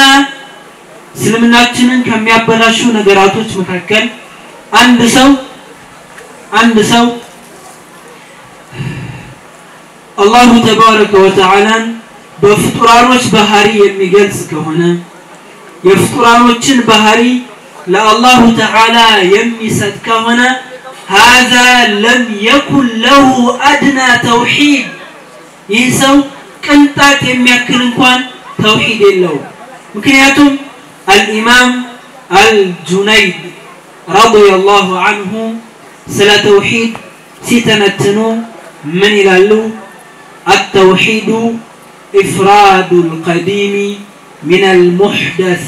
Speaker 4: እስልምናችንን ከሚያበላሹ ነገራቶች መካከል አንድ ሰው አንድ ሰው አላሁ ተባረከ ወተዓላን በፍጡራኖች ባህሪ የሚገልጽ ከሆነ የፍጡራኖችን ባህሪ ለአላሁ ተዓላ የሚሰጥ ከሆነ ሃዛ ለም የኩን ለሁ አድና ተውሂድ ይህ ሰው ቅንጣት የሚያክል እንኳን ተውሂድ የለውም። ምክንያቱም አልኢማም አልጁነይድ ረዲየላሁ አንሁ ስለ ተውሂድ ሲተነትኑ ምን ይላሉ? አተውሂዱ ኢፍራዱ ልቀዲሚ ሚን አልሙሕደስ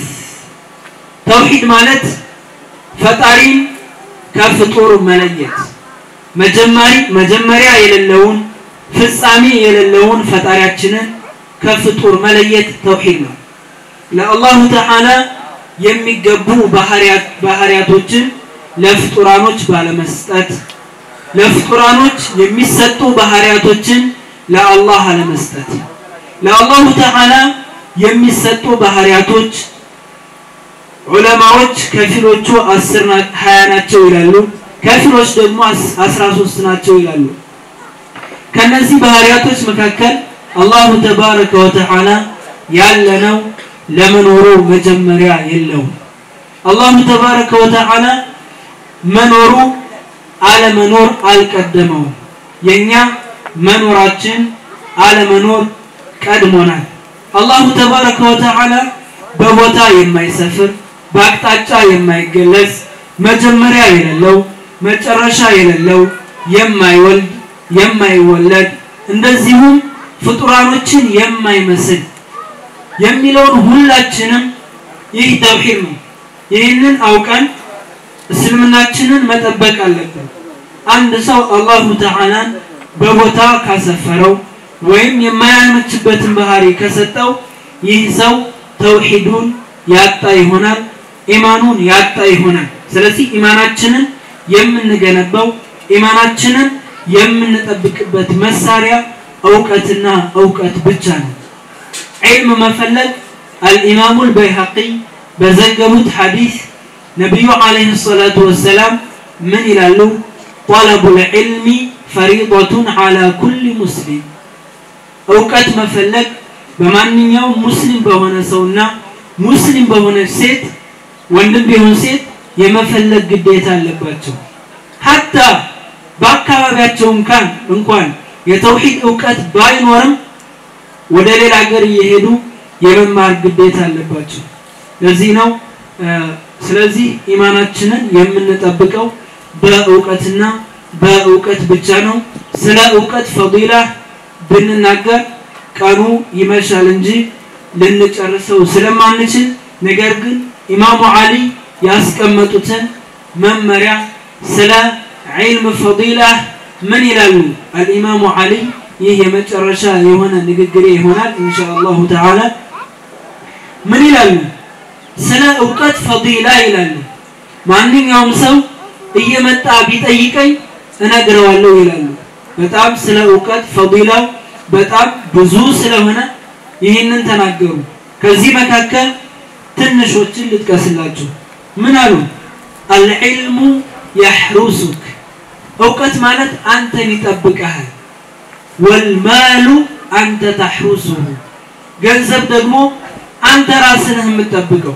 Speaker 4: ተውሂድ ማለት ፈጣሪን ከፍጡር መለየት መጀመሪ መጀመሪያ የሌለውን ፍጻሜ የሌለውን ፈጣሪያችንን ከፍጡር መለየት ተውሂድ ነው። ለአላሁ ተዓላ የሚገቡ ባህሪያቶችን ለፍጡራኖች ባለመስጠት ለፍጡራኖች የሚሰጡ ባህሪያቶችን ለአላህ አለመስጠት ለአላሁ ተዓላ የሚሰጡ ባህሪያቶች ዑለማዎች ከፊሎቹ አስር ሀያ ናቸው ይላሉ። ከፊሎች ደግሞ አስራ ሶስት ናቸው ይላሉ። ከነዚህ ባህሪያቶች መካከል አላሁ ተባረከ ወተዓላ ያለነው ለመኖሩ መጀመሪያ የለውም። አላሁ ተባረከ ወተዓላ መኖሩ አለመኖር አልቀደመውም። የኛ መኖራችን አለመኖር ቀድሞናል። አላሁ ተባረከ ወተዓላ በቦታ የማይሰፍር በአቅጣጫ የማይገለጽ መጀመሪያ የሌለው መጨረሻ የሌለው የማይወልድ የማይወለድ እንደዚሁም ፍጡራኖችን የማይመስል የሚለውን ሁላችንም ይህ ተውሂድ ነው። ይህንን አውቀን እስልምናችንን መጠበቅ አለብን። አንድ ሰው አላሁ ተዓላን በቦታ ካሰፈረው ወይም የማያመችበትን ባህሪ ከሰጠው ይህ ሰው ተውሂዱን ያጣ ይሆናል፣ ኢማኑን ያጣ ይሆናል። ስለዚህ ኢማናችንን የምንገነባው ኢማናችንን የምንጠብቅበት መሳሪያ እውቀትና እውቀት ብቻ ነው። ዒልም መፈለግ አልኢማሙል በይሐቂ በዘገቡት ሐዲስ ነቢዩ ዓለይሂ ሰላቱ ወሰላም ምን ይላሉ? ጠለቡል ዒልሚ ፈሪደቱን ዓላ ኩሊ ሙስሊም እውቀት መፈለግ በማንኛውም ሙስሊም በሆነ ሰውና ሙስሊም በሆነች ሴት ወንድም ቢሆን ሴት የመፈለግ ግዴታ አለባቸው። ሀታ በአካባቢያቸው እንኳን እንኳን የተውሂድ እውቀት ባይኖርም ወደ ሌላ ሀገር እየሄዱ የመማር ግዴታ አለባቸው። ለዚህ ነው ስለዚህ ኢማናችንን የምንጠብቀው በእውቀትና በእውቀት ብቻ ነው። ስለ እውቀት ፈዲላ ብንናገር ቀኑ ይመሻል እንጂ ልንጨርሰው ስለማንችል፣ ነገር ግን ኢማሙ አሊ ያስቀመጡትን መመሪያ ስለ ዒልም ፈዲላ ምን ይላሉ? አልኢማሙ አሊ ይህ የመጨረሻ የሆነ ንግግሬ ይሆናል ኢንሻአላሁ ተዓላ። ምን ይላሉ? ስለ እውቀት ፈዲላ ይላሉ። ማንኛውም ሰው እየመጣ ቢጠይቀኝ እነግረዋለሁ ይላሉ። በጣም ስለ እውቀት ፈዲላው በጣም ብዙ ስለሆነ ይህንን ተናገሩ። ከዚህ መካከል ትንሾችን ልጥቀስላችሁ። ምን አሉ? አልዕልሙ የሕሩሱክ እውቀት ማለት አንተን ይጠብቀሃል። ወልማሉ አንተ ተሕሩሱሁ ገንዘብ ደግሞ አንተ ራስህ ነህ የምትጠብቀው።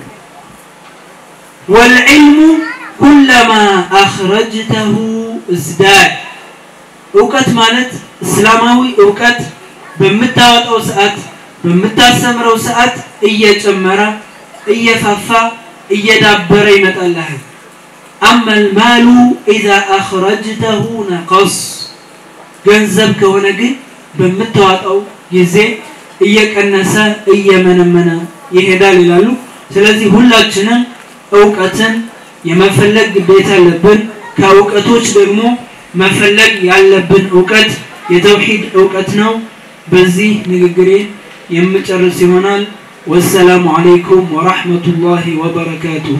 Speaker 4: ወልዕልሙ ኩለማ አኽረጅተሁ እዝዳድ እውቀት ማለት እስላማዊ እውቀት በምታወጣው ሰዓት በምታስተምረው ሰዓት እየጨመረ እየፋፋ እየዳበረ ይመጣልሃል። አማ ልማሉ ኢዛ አኽረጅተሁ ነቀስ ገንዘብ ከሆነ ግን በምታወጣው ጊዜ እየቀነሰ እየመነመነ ይሄዳል ይላሉ። ስለዚህ ሁላችንም እውቀትን የመፈለግ ግዴታ አለብን። ከእውቀቶች ደግሞ መፈለግ ያለብን እውቀት የተውሂድ እውቀት ነው። በዚህ ንግግሬ የምጨርስ ይሆናል። ወሰላሙ አለይኩም ወራህመቱላሂ ወበረካቱሁ።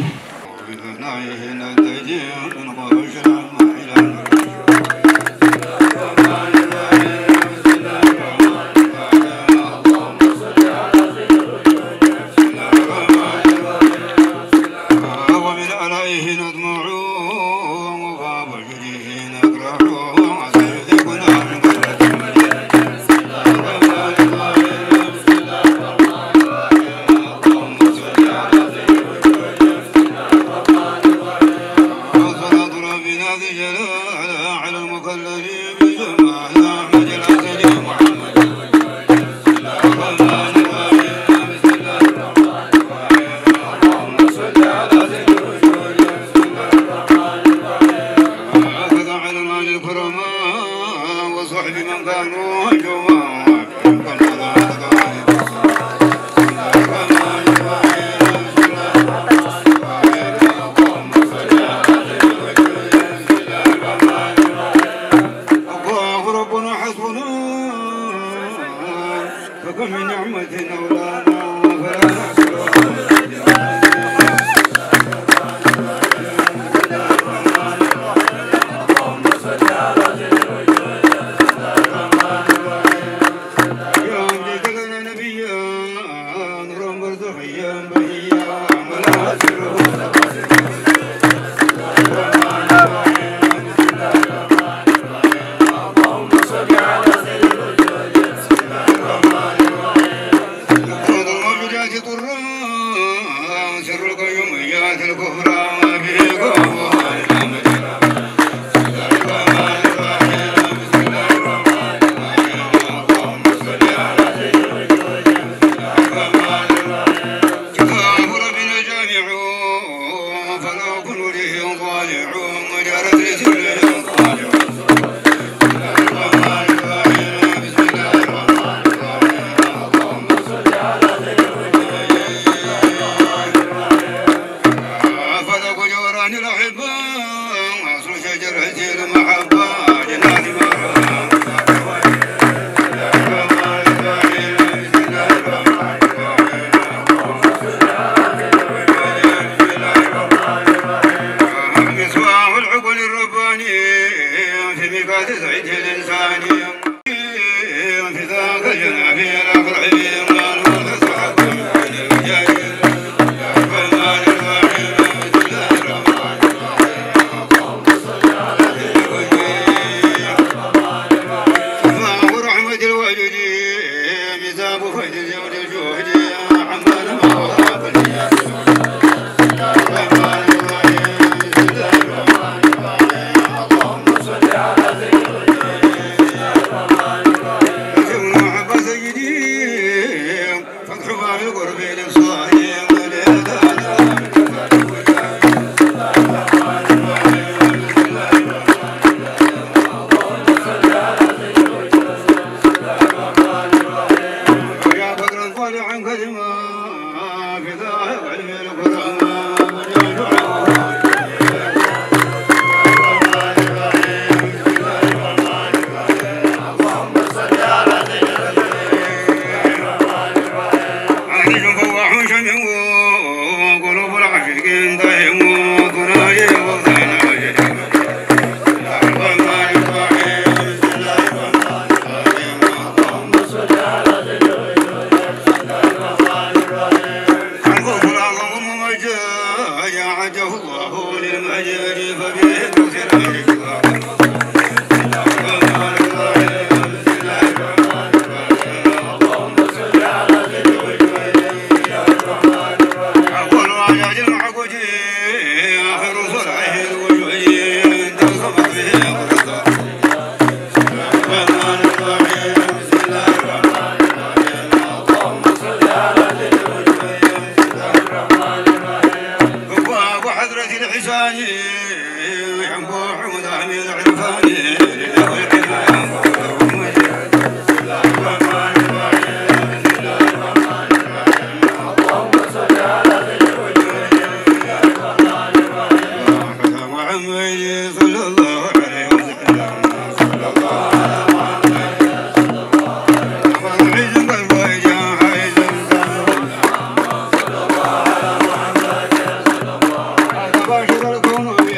Speaker 2: ومن عليه نطمع وباب جريه نقرع وسيذيقنا من قدرة وصلاة ربنا ذي جلال على المكلف بجمال أحمد الأسد محمد الرحمن الرحيم بسم الله الرحمن الرحيم اللهم صل على سيدنا هكذا على المال الكرماء وصحب من كانوا جوا الله ربنا حسبنا فكم من نعمة أولانا فلا نحصرها يا أمجد لنا نبيا نورا برزخيا بهيا ولا سره يقرض الموجودات طرا Thank you.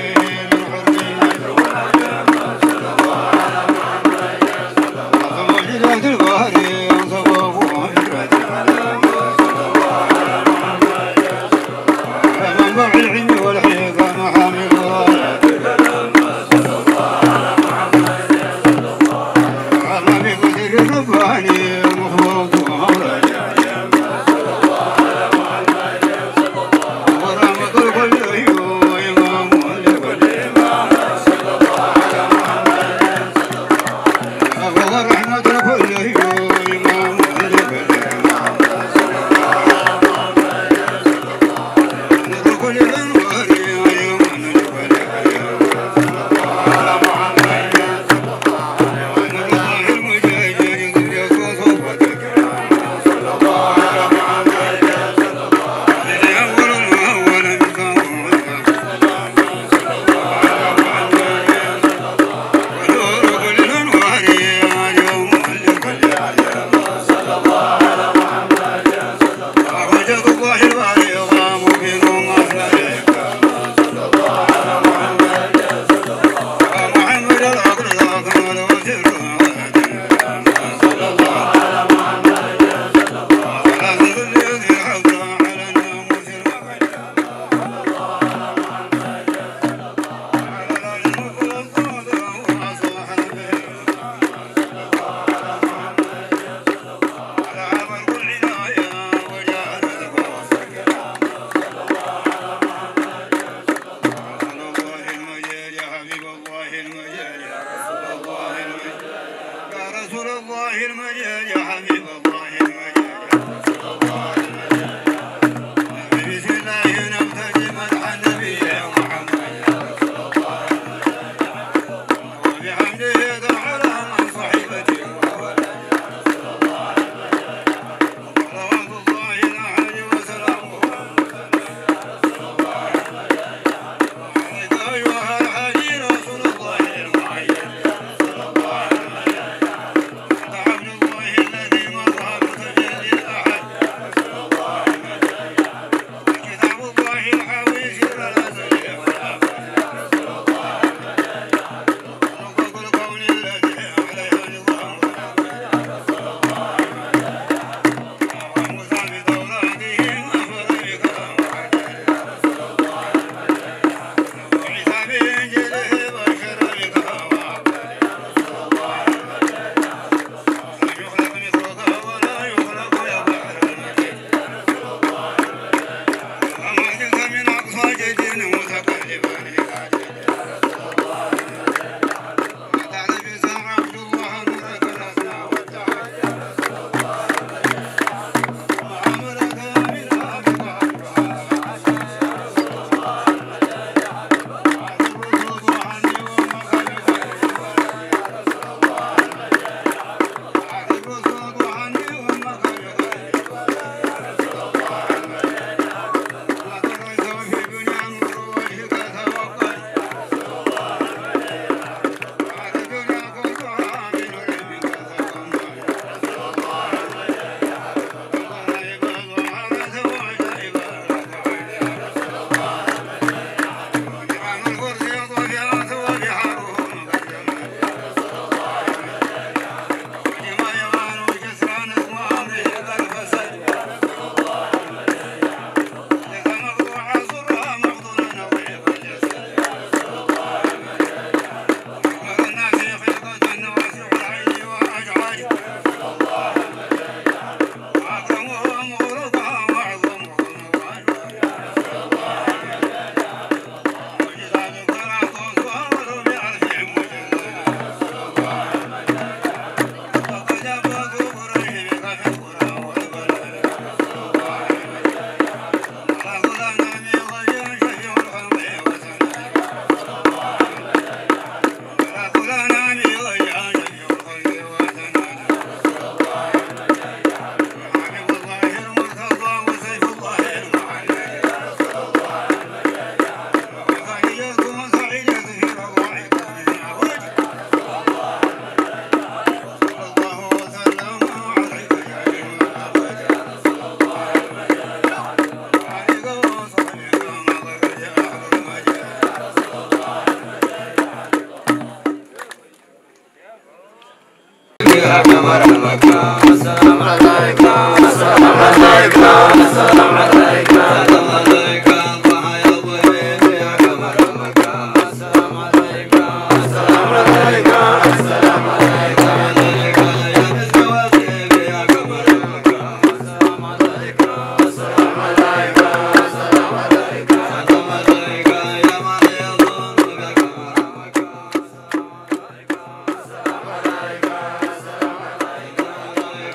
Speaker 2: Yeah.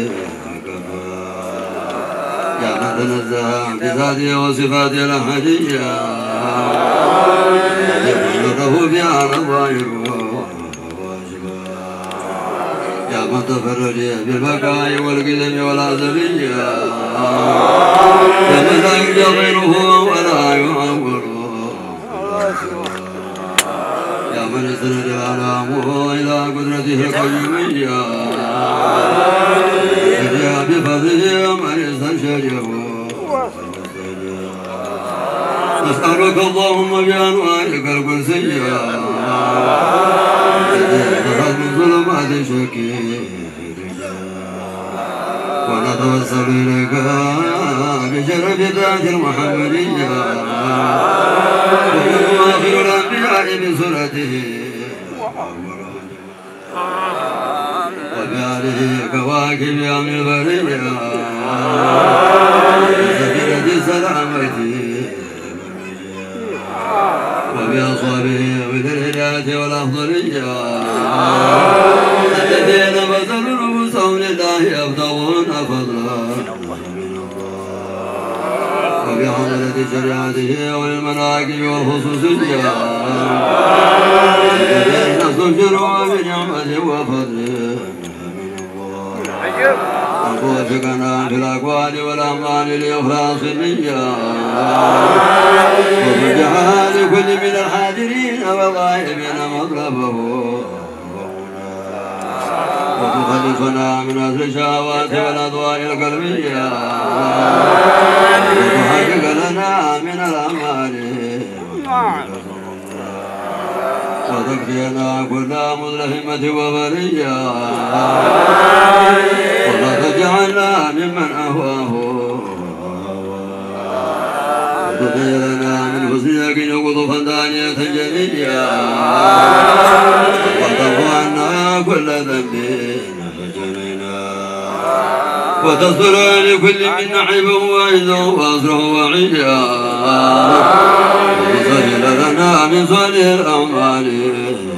Speaker 5: يا من تنزه بذاته وصفاته الأحدية يقول له بها نظائر يا من تفرج بالبقاء والقدم والأزلية يا من لا يرجى غيره ولا يعور يا من يسند الأنامه إلى قدرته القيومية يا بفضله من يستنشده نسألك اللهم بأنوارك القدسية تخرج من ظلمات الشك ونتوسل إليك بشرف ذات المحمدية ومن آخر الأنبياء بسنته وبآله كواكب أمن البرية سفينة السلامة وبأصحابه من الهداية والأفضلية الذين بذلوا نفوسهم لله يبتغون فضلا وبحضرة شريعته وللمناكب والخصوصية الذين استبشروا بنعمة وفضل أن توفقنا في الأقوال والأعمال لإخلاص النية وفتحها لكل من الحاضرين والغائبين مطلبه وتخلصنا من أهل الشهوات والأضواء القلبية وتحقق لنا من الأمال وتكفينا كل مزلحمة وبرية ولا تجعلنا ممن أهواه وتغيرنا من حسنك قطفا دانية جلية وتعفو عنا كل ذنب وتصبر لكل من عيبه وعزه وأسره وعيا وتسهل لنا من صالح الأعمال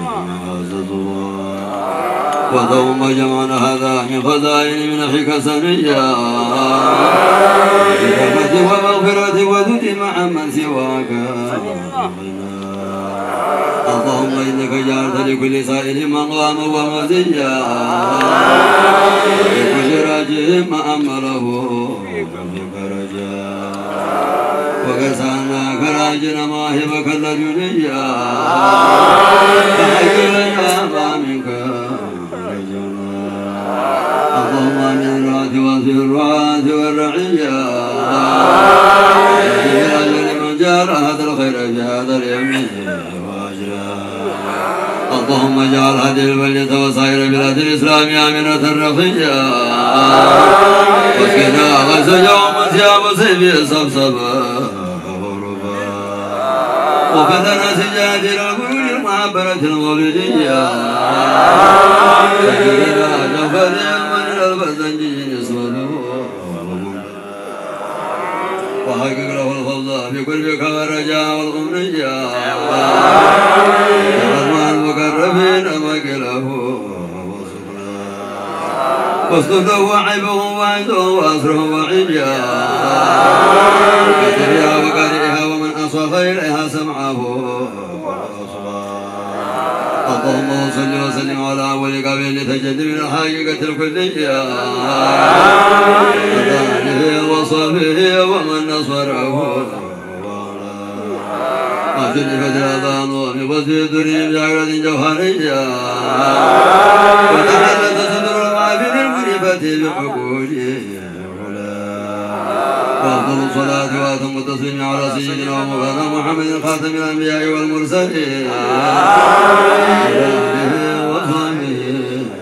Speaker 5: وثوم جمعنا هذا من خزائن من أخيك سنيا برحمة ومغفرة وذل مع من سواك اللهم إنك جعلت لكل سائل مقام ومزيا ولكل راجع ما أمره وقد سألناك راجنا مواهبك اللدنيا فحي لنا ما منك اللهم من الرعاة وفي الرعاة والرعية لمن جار هذا الخير في هذا اليمين اللهم اجعل هذه البلدة وسائر بلاد الإسلام آمنة رخية واسقنا غزجا ومسيا وسيف سبسبا وفتنا سجاد الغيور المعبرة المولدية سجدنا جفر من البزنجي نسوته وحقق له الفوز في قلبك والرجاء والغمرية ورحمة المقربين مكله واصدر له عيبه وعيده واسره وعيا وكتبها وقارئها ومن اصغى اليها سمعه اللهم صل وسلم على اول قبل لتجد من الحقيقه الكليه وآله وصحبه ومن نصره وجلبت الأذان وبوجه الدنيا بجعلة جوهرية وتحلت صدر الغافل المنيبة بعقوله وأفضل الصلاة وأتم التسليم على سيدنا ومولانا محمد خاتم الأنبياء والمرسلين وعلى آله وصحبه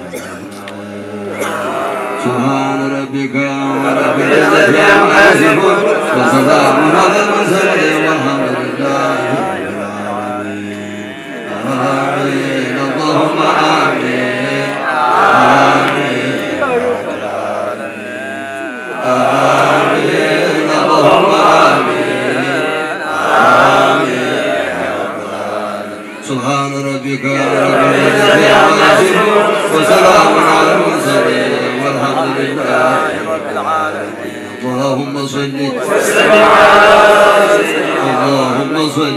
Speaker 5: سبحان ربك رب العزة عما يصفون وسلام على المرسلين والحمد لله رب العالمين آمين اللهم آمين آمين آمين اللهم آمين آمين سبحان ربك رب العزة عما يصفون وسلام على المرسلين والحمد لله
Speaker 2: رب العالمين
Speaker 5: اللهم صل اللهم صل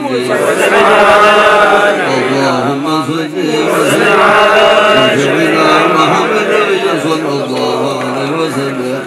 Speaker 5: اللهم صل وسلم على سيدنا محمد صلى الله عليه وسلم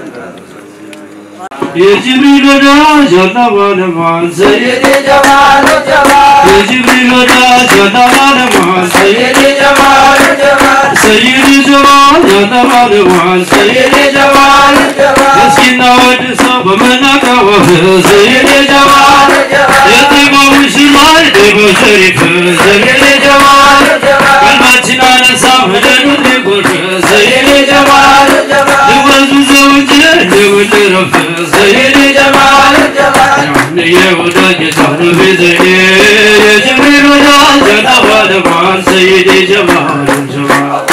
Speaker 4: የጅብሪል ወዳጅ አላህ ባለሟል ሰይድ
Speaker 2: سيدي جمال جمال
Speaker 4: የጅብሪል ወዳጅ አላህ ባለሟል ሰይድ
Speaker 2: سيدي جمال جمال
Speaker 4: ሰይድ ጀማል አላህ ባለሟል ሰይድ
Speaker 2: سيدي جمال جمال
Speaker 4: እስኪና ወድ ሰው በመናቀወፍ ሰይድ ጀማል የጤማው ሽማይ ጤሞ ሸሪፍ ሰይድ ጀማል ቀልባችን አነሳ ወደኑ ሊጎርፍ ሰይድ ጀማል ልወዙ ዘውጅ ልውልረፍ ሰይድ ጀማል የወዳጅ ታነፊ ዘይኔ የጅብሪል ወዳጅ አላባለማል ሰይድ ጀማል ጀማል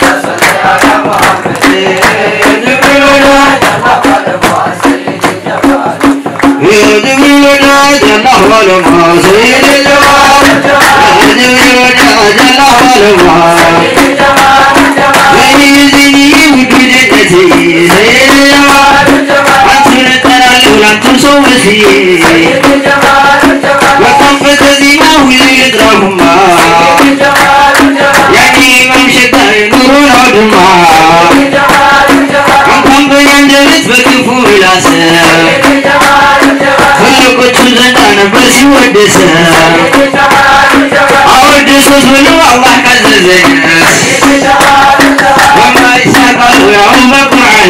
Speaker 4: የጅብሪል ወዳጅ የጅብሪል ወዳጅ አላባለማል ሰይድ ጀማል የጅብሪል ወዳጅ አላባለማል ወይዚኒ ውዱድነቴ ሰይድ ጀማል አንቱን እጠራለሁ ላንቱን ሰው መስዬ ወጣም በተዚማው ይጥራሁማ ያኔ ኢማም ሸጋሪ ኑሩን አውድማ እንኳን በያንደበት በክፉ ምላስ ትልቆቹ ዘንዳ ነበር ሲወደስ አወደሱት ብለው አላህ ካዘዘኝ በማይሻር ቃሉ ያሁን በቁርአን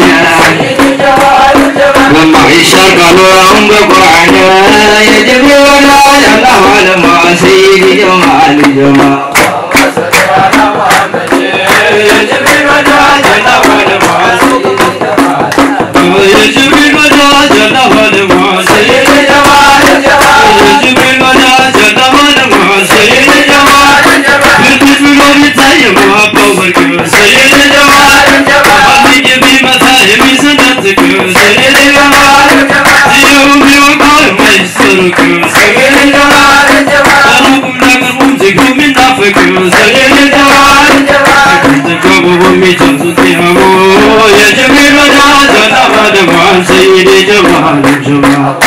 Speaker 4: በማይሻር ቃሉ ያሁን በቁርአን የጅብሪል ወዳጅ አላህ አለማ ሰይድ ጀማል ጀማል የጅብሪል ወዳጅ አላህ አለማ የጅብሪል ወዳጅ አላህ አለማ ሰይድ ጀማል የጅብሪል ወዳጅ አላህ አለማ ሰይድ ጀማል ብርቱት ብሎ ቢታየም አባው በርግብ ሰይድ ጀማል አብይ ቢመታ የሚሰነጥቅ ሰይድ ጀማል ይኸው ቢወቃው የማይሰሩቅ ሰይድ ጀማል ሩቁም ለቅርቡም ዚግሩ የሚናፍቅ ሰይድ ጀማል ተቀቡ የሚጨርሱት ያሙ የጅብሪል ወዳጅ አላህ አለማል ሰይድ ጀማል ጀማል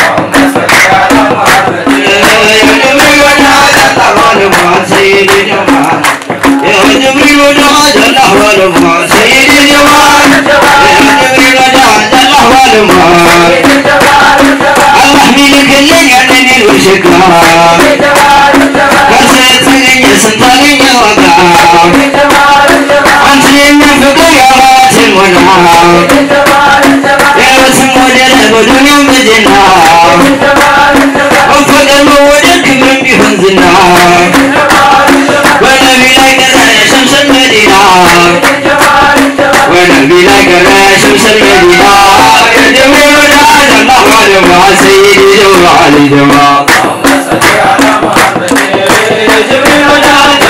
Speaker 4: የጅብሪል ወዳጅ አላህ አለማል ሰይድ ጀማል የጅብሪል ወዳጅ አላህ አለማል ሰይድ ጀማል የጅብሪል ወዳጅ አላህ አለማል አላህ ሚልክልኝ ያንን ውሽካ ከርሰ የተገኘ ስንት አገኘ ዋጋ አንተ የሚያፈቅር የአማትን ሞላ የህይወትን ሞዴል በዱንያም በጀና መፈቀር መወደድ ክብርም ቢሆን ዝና በነቢ ላይ ቀረ ሸምሰል መዲና በነቢ ላይ ቀረ ሸምሰል መዲና የጅብሪል ወዳጅ አላህ አለማ ሰይድ ጀማል ጀማል የጅብሪል ወዳጅ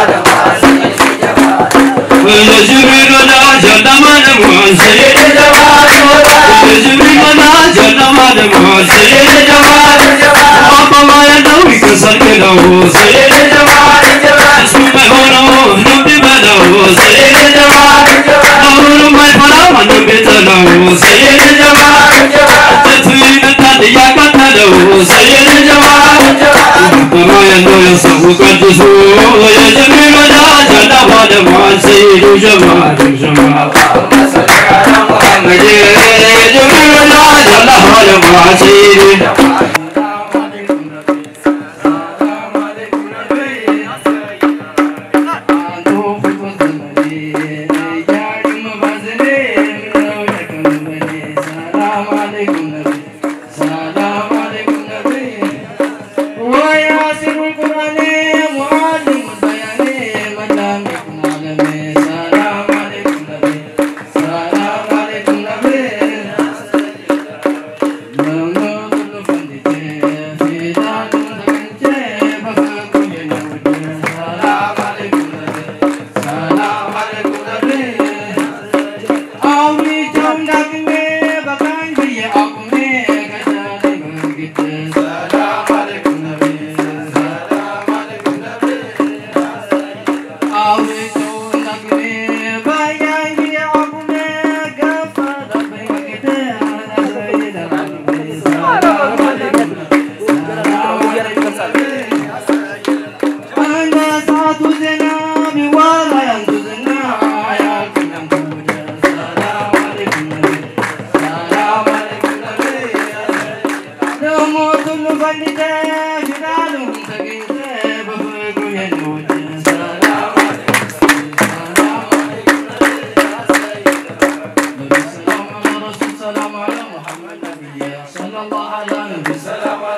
Speaker 4: የጅብሪል ወዳጅ አላህ አለማ ሰይድ ጀማል የጅብሪል ወዳጅ አላህ አለማ ሰይድ ጀማል አባባ ያለው ይከሳል ገለው ሰይድ ጀማል እሱ የማይሆነው ነው ቢበለው ሰይድ ጀማል አሁንም አይፈራ ማንም ቢጠላው ሰይድ ጀማል እጀቱ ይመታል እያቃጠለው ሰይድ ጀማል አባባ ያለው የሰው ቀድሱ የጅብሪል ወዳጅ አላህ አለማል ሰይዱ ጀማል ጀማል محمد የጅብሪል ወዳጅ አላህ አለማል ሰይዱ
Speaker 6: Auri jam dak me bakan biye aku ወንድተ ፊዳሉን ተገኝተ በፍቅሩ የነወደ ሰላም ሰላም አላ ረሱል ሰላም አላ ሙሐመድ ነቢይ ሰለላሁ ዐላ ነቢ ሰላም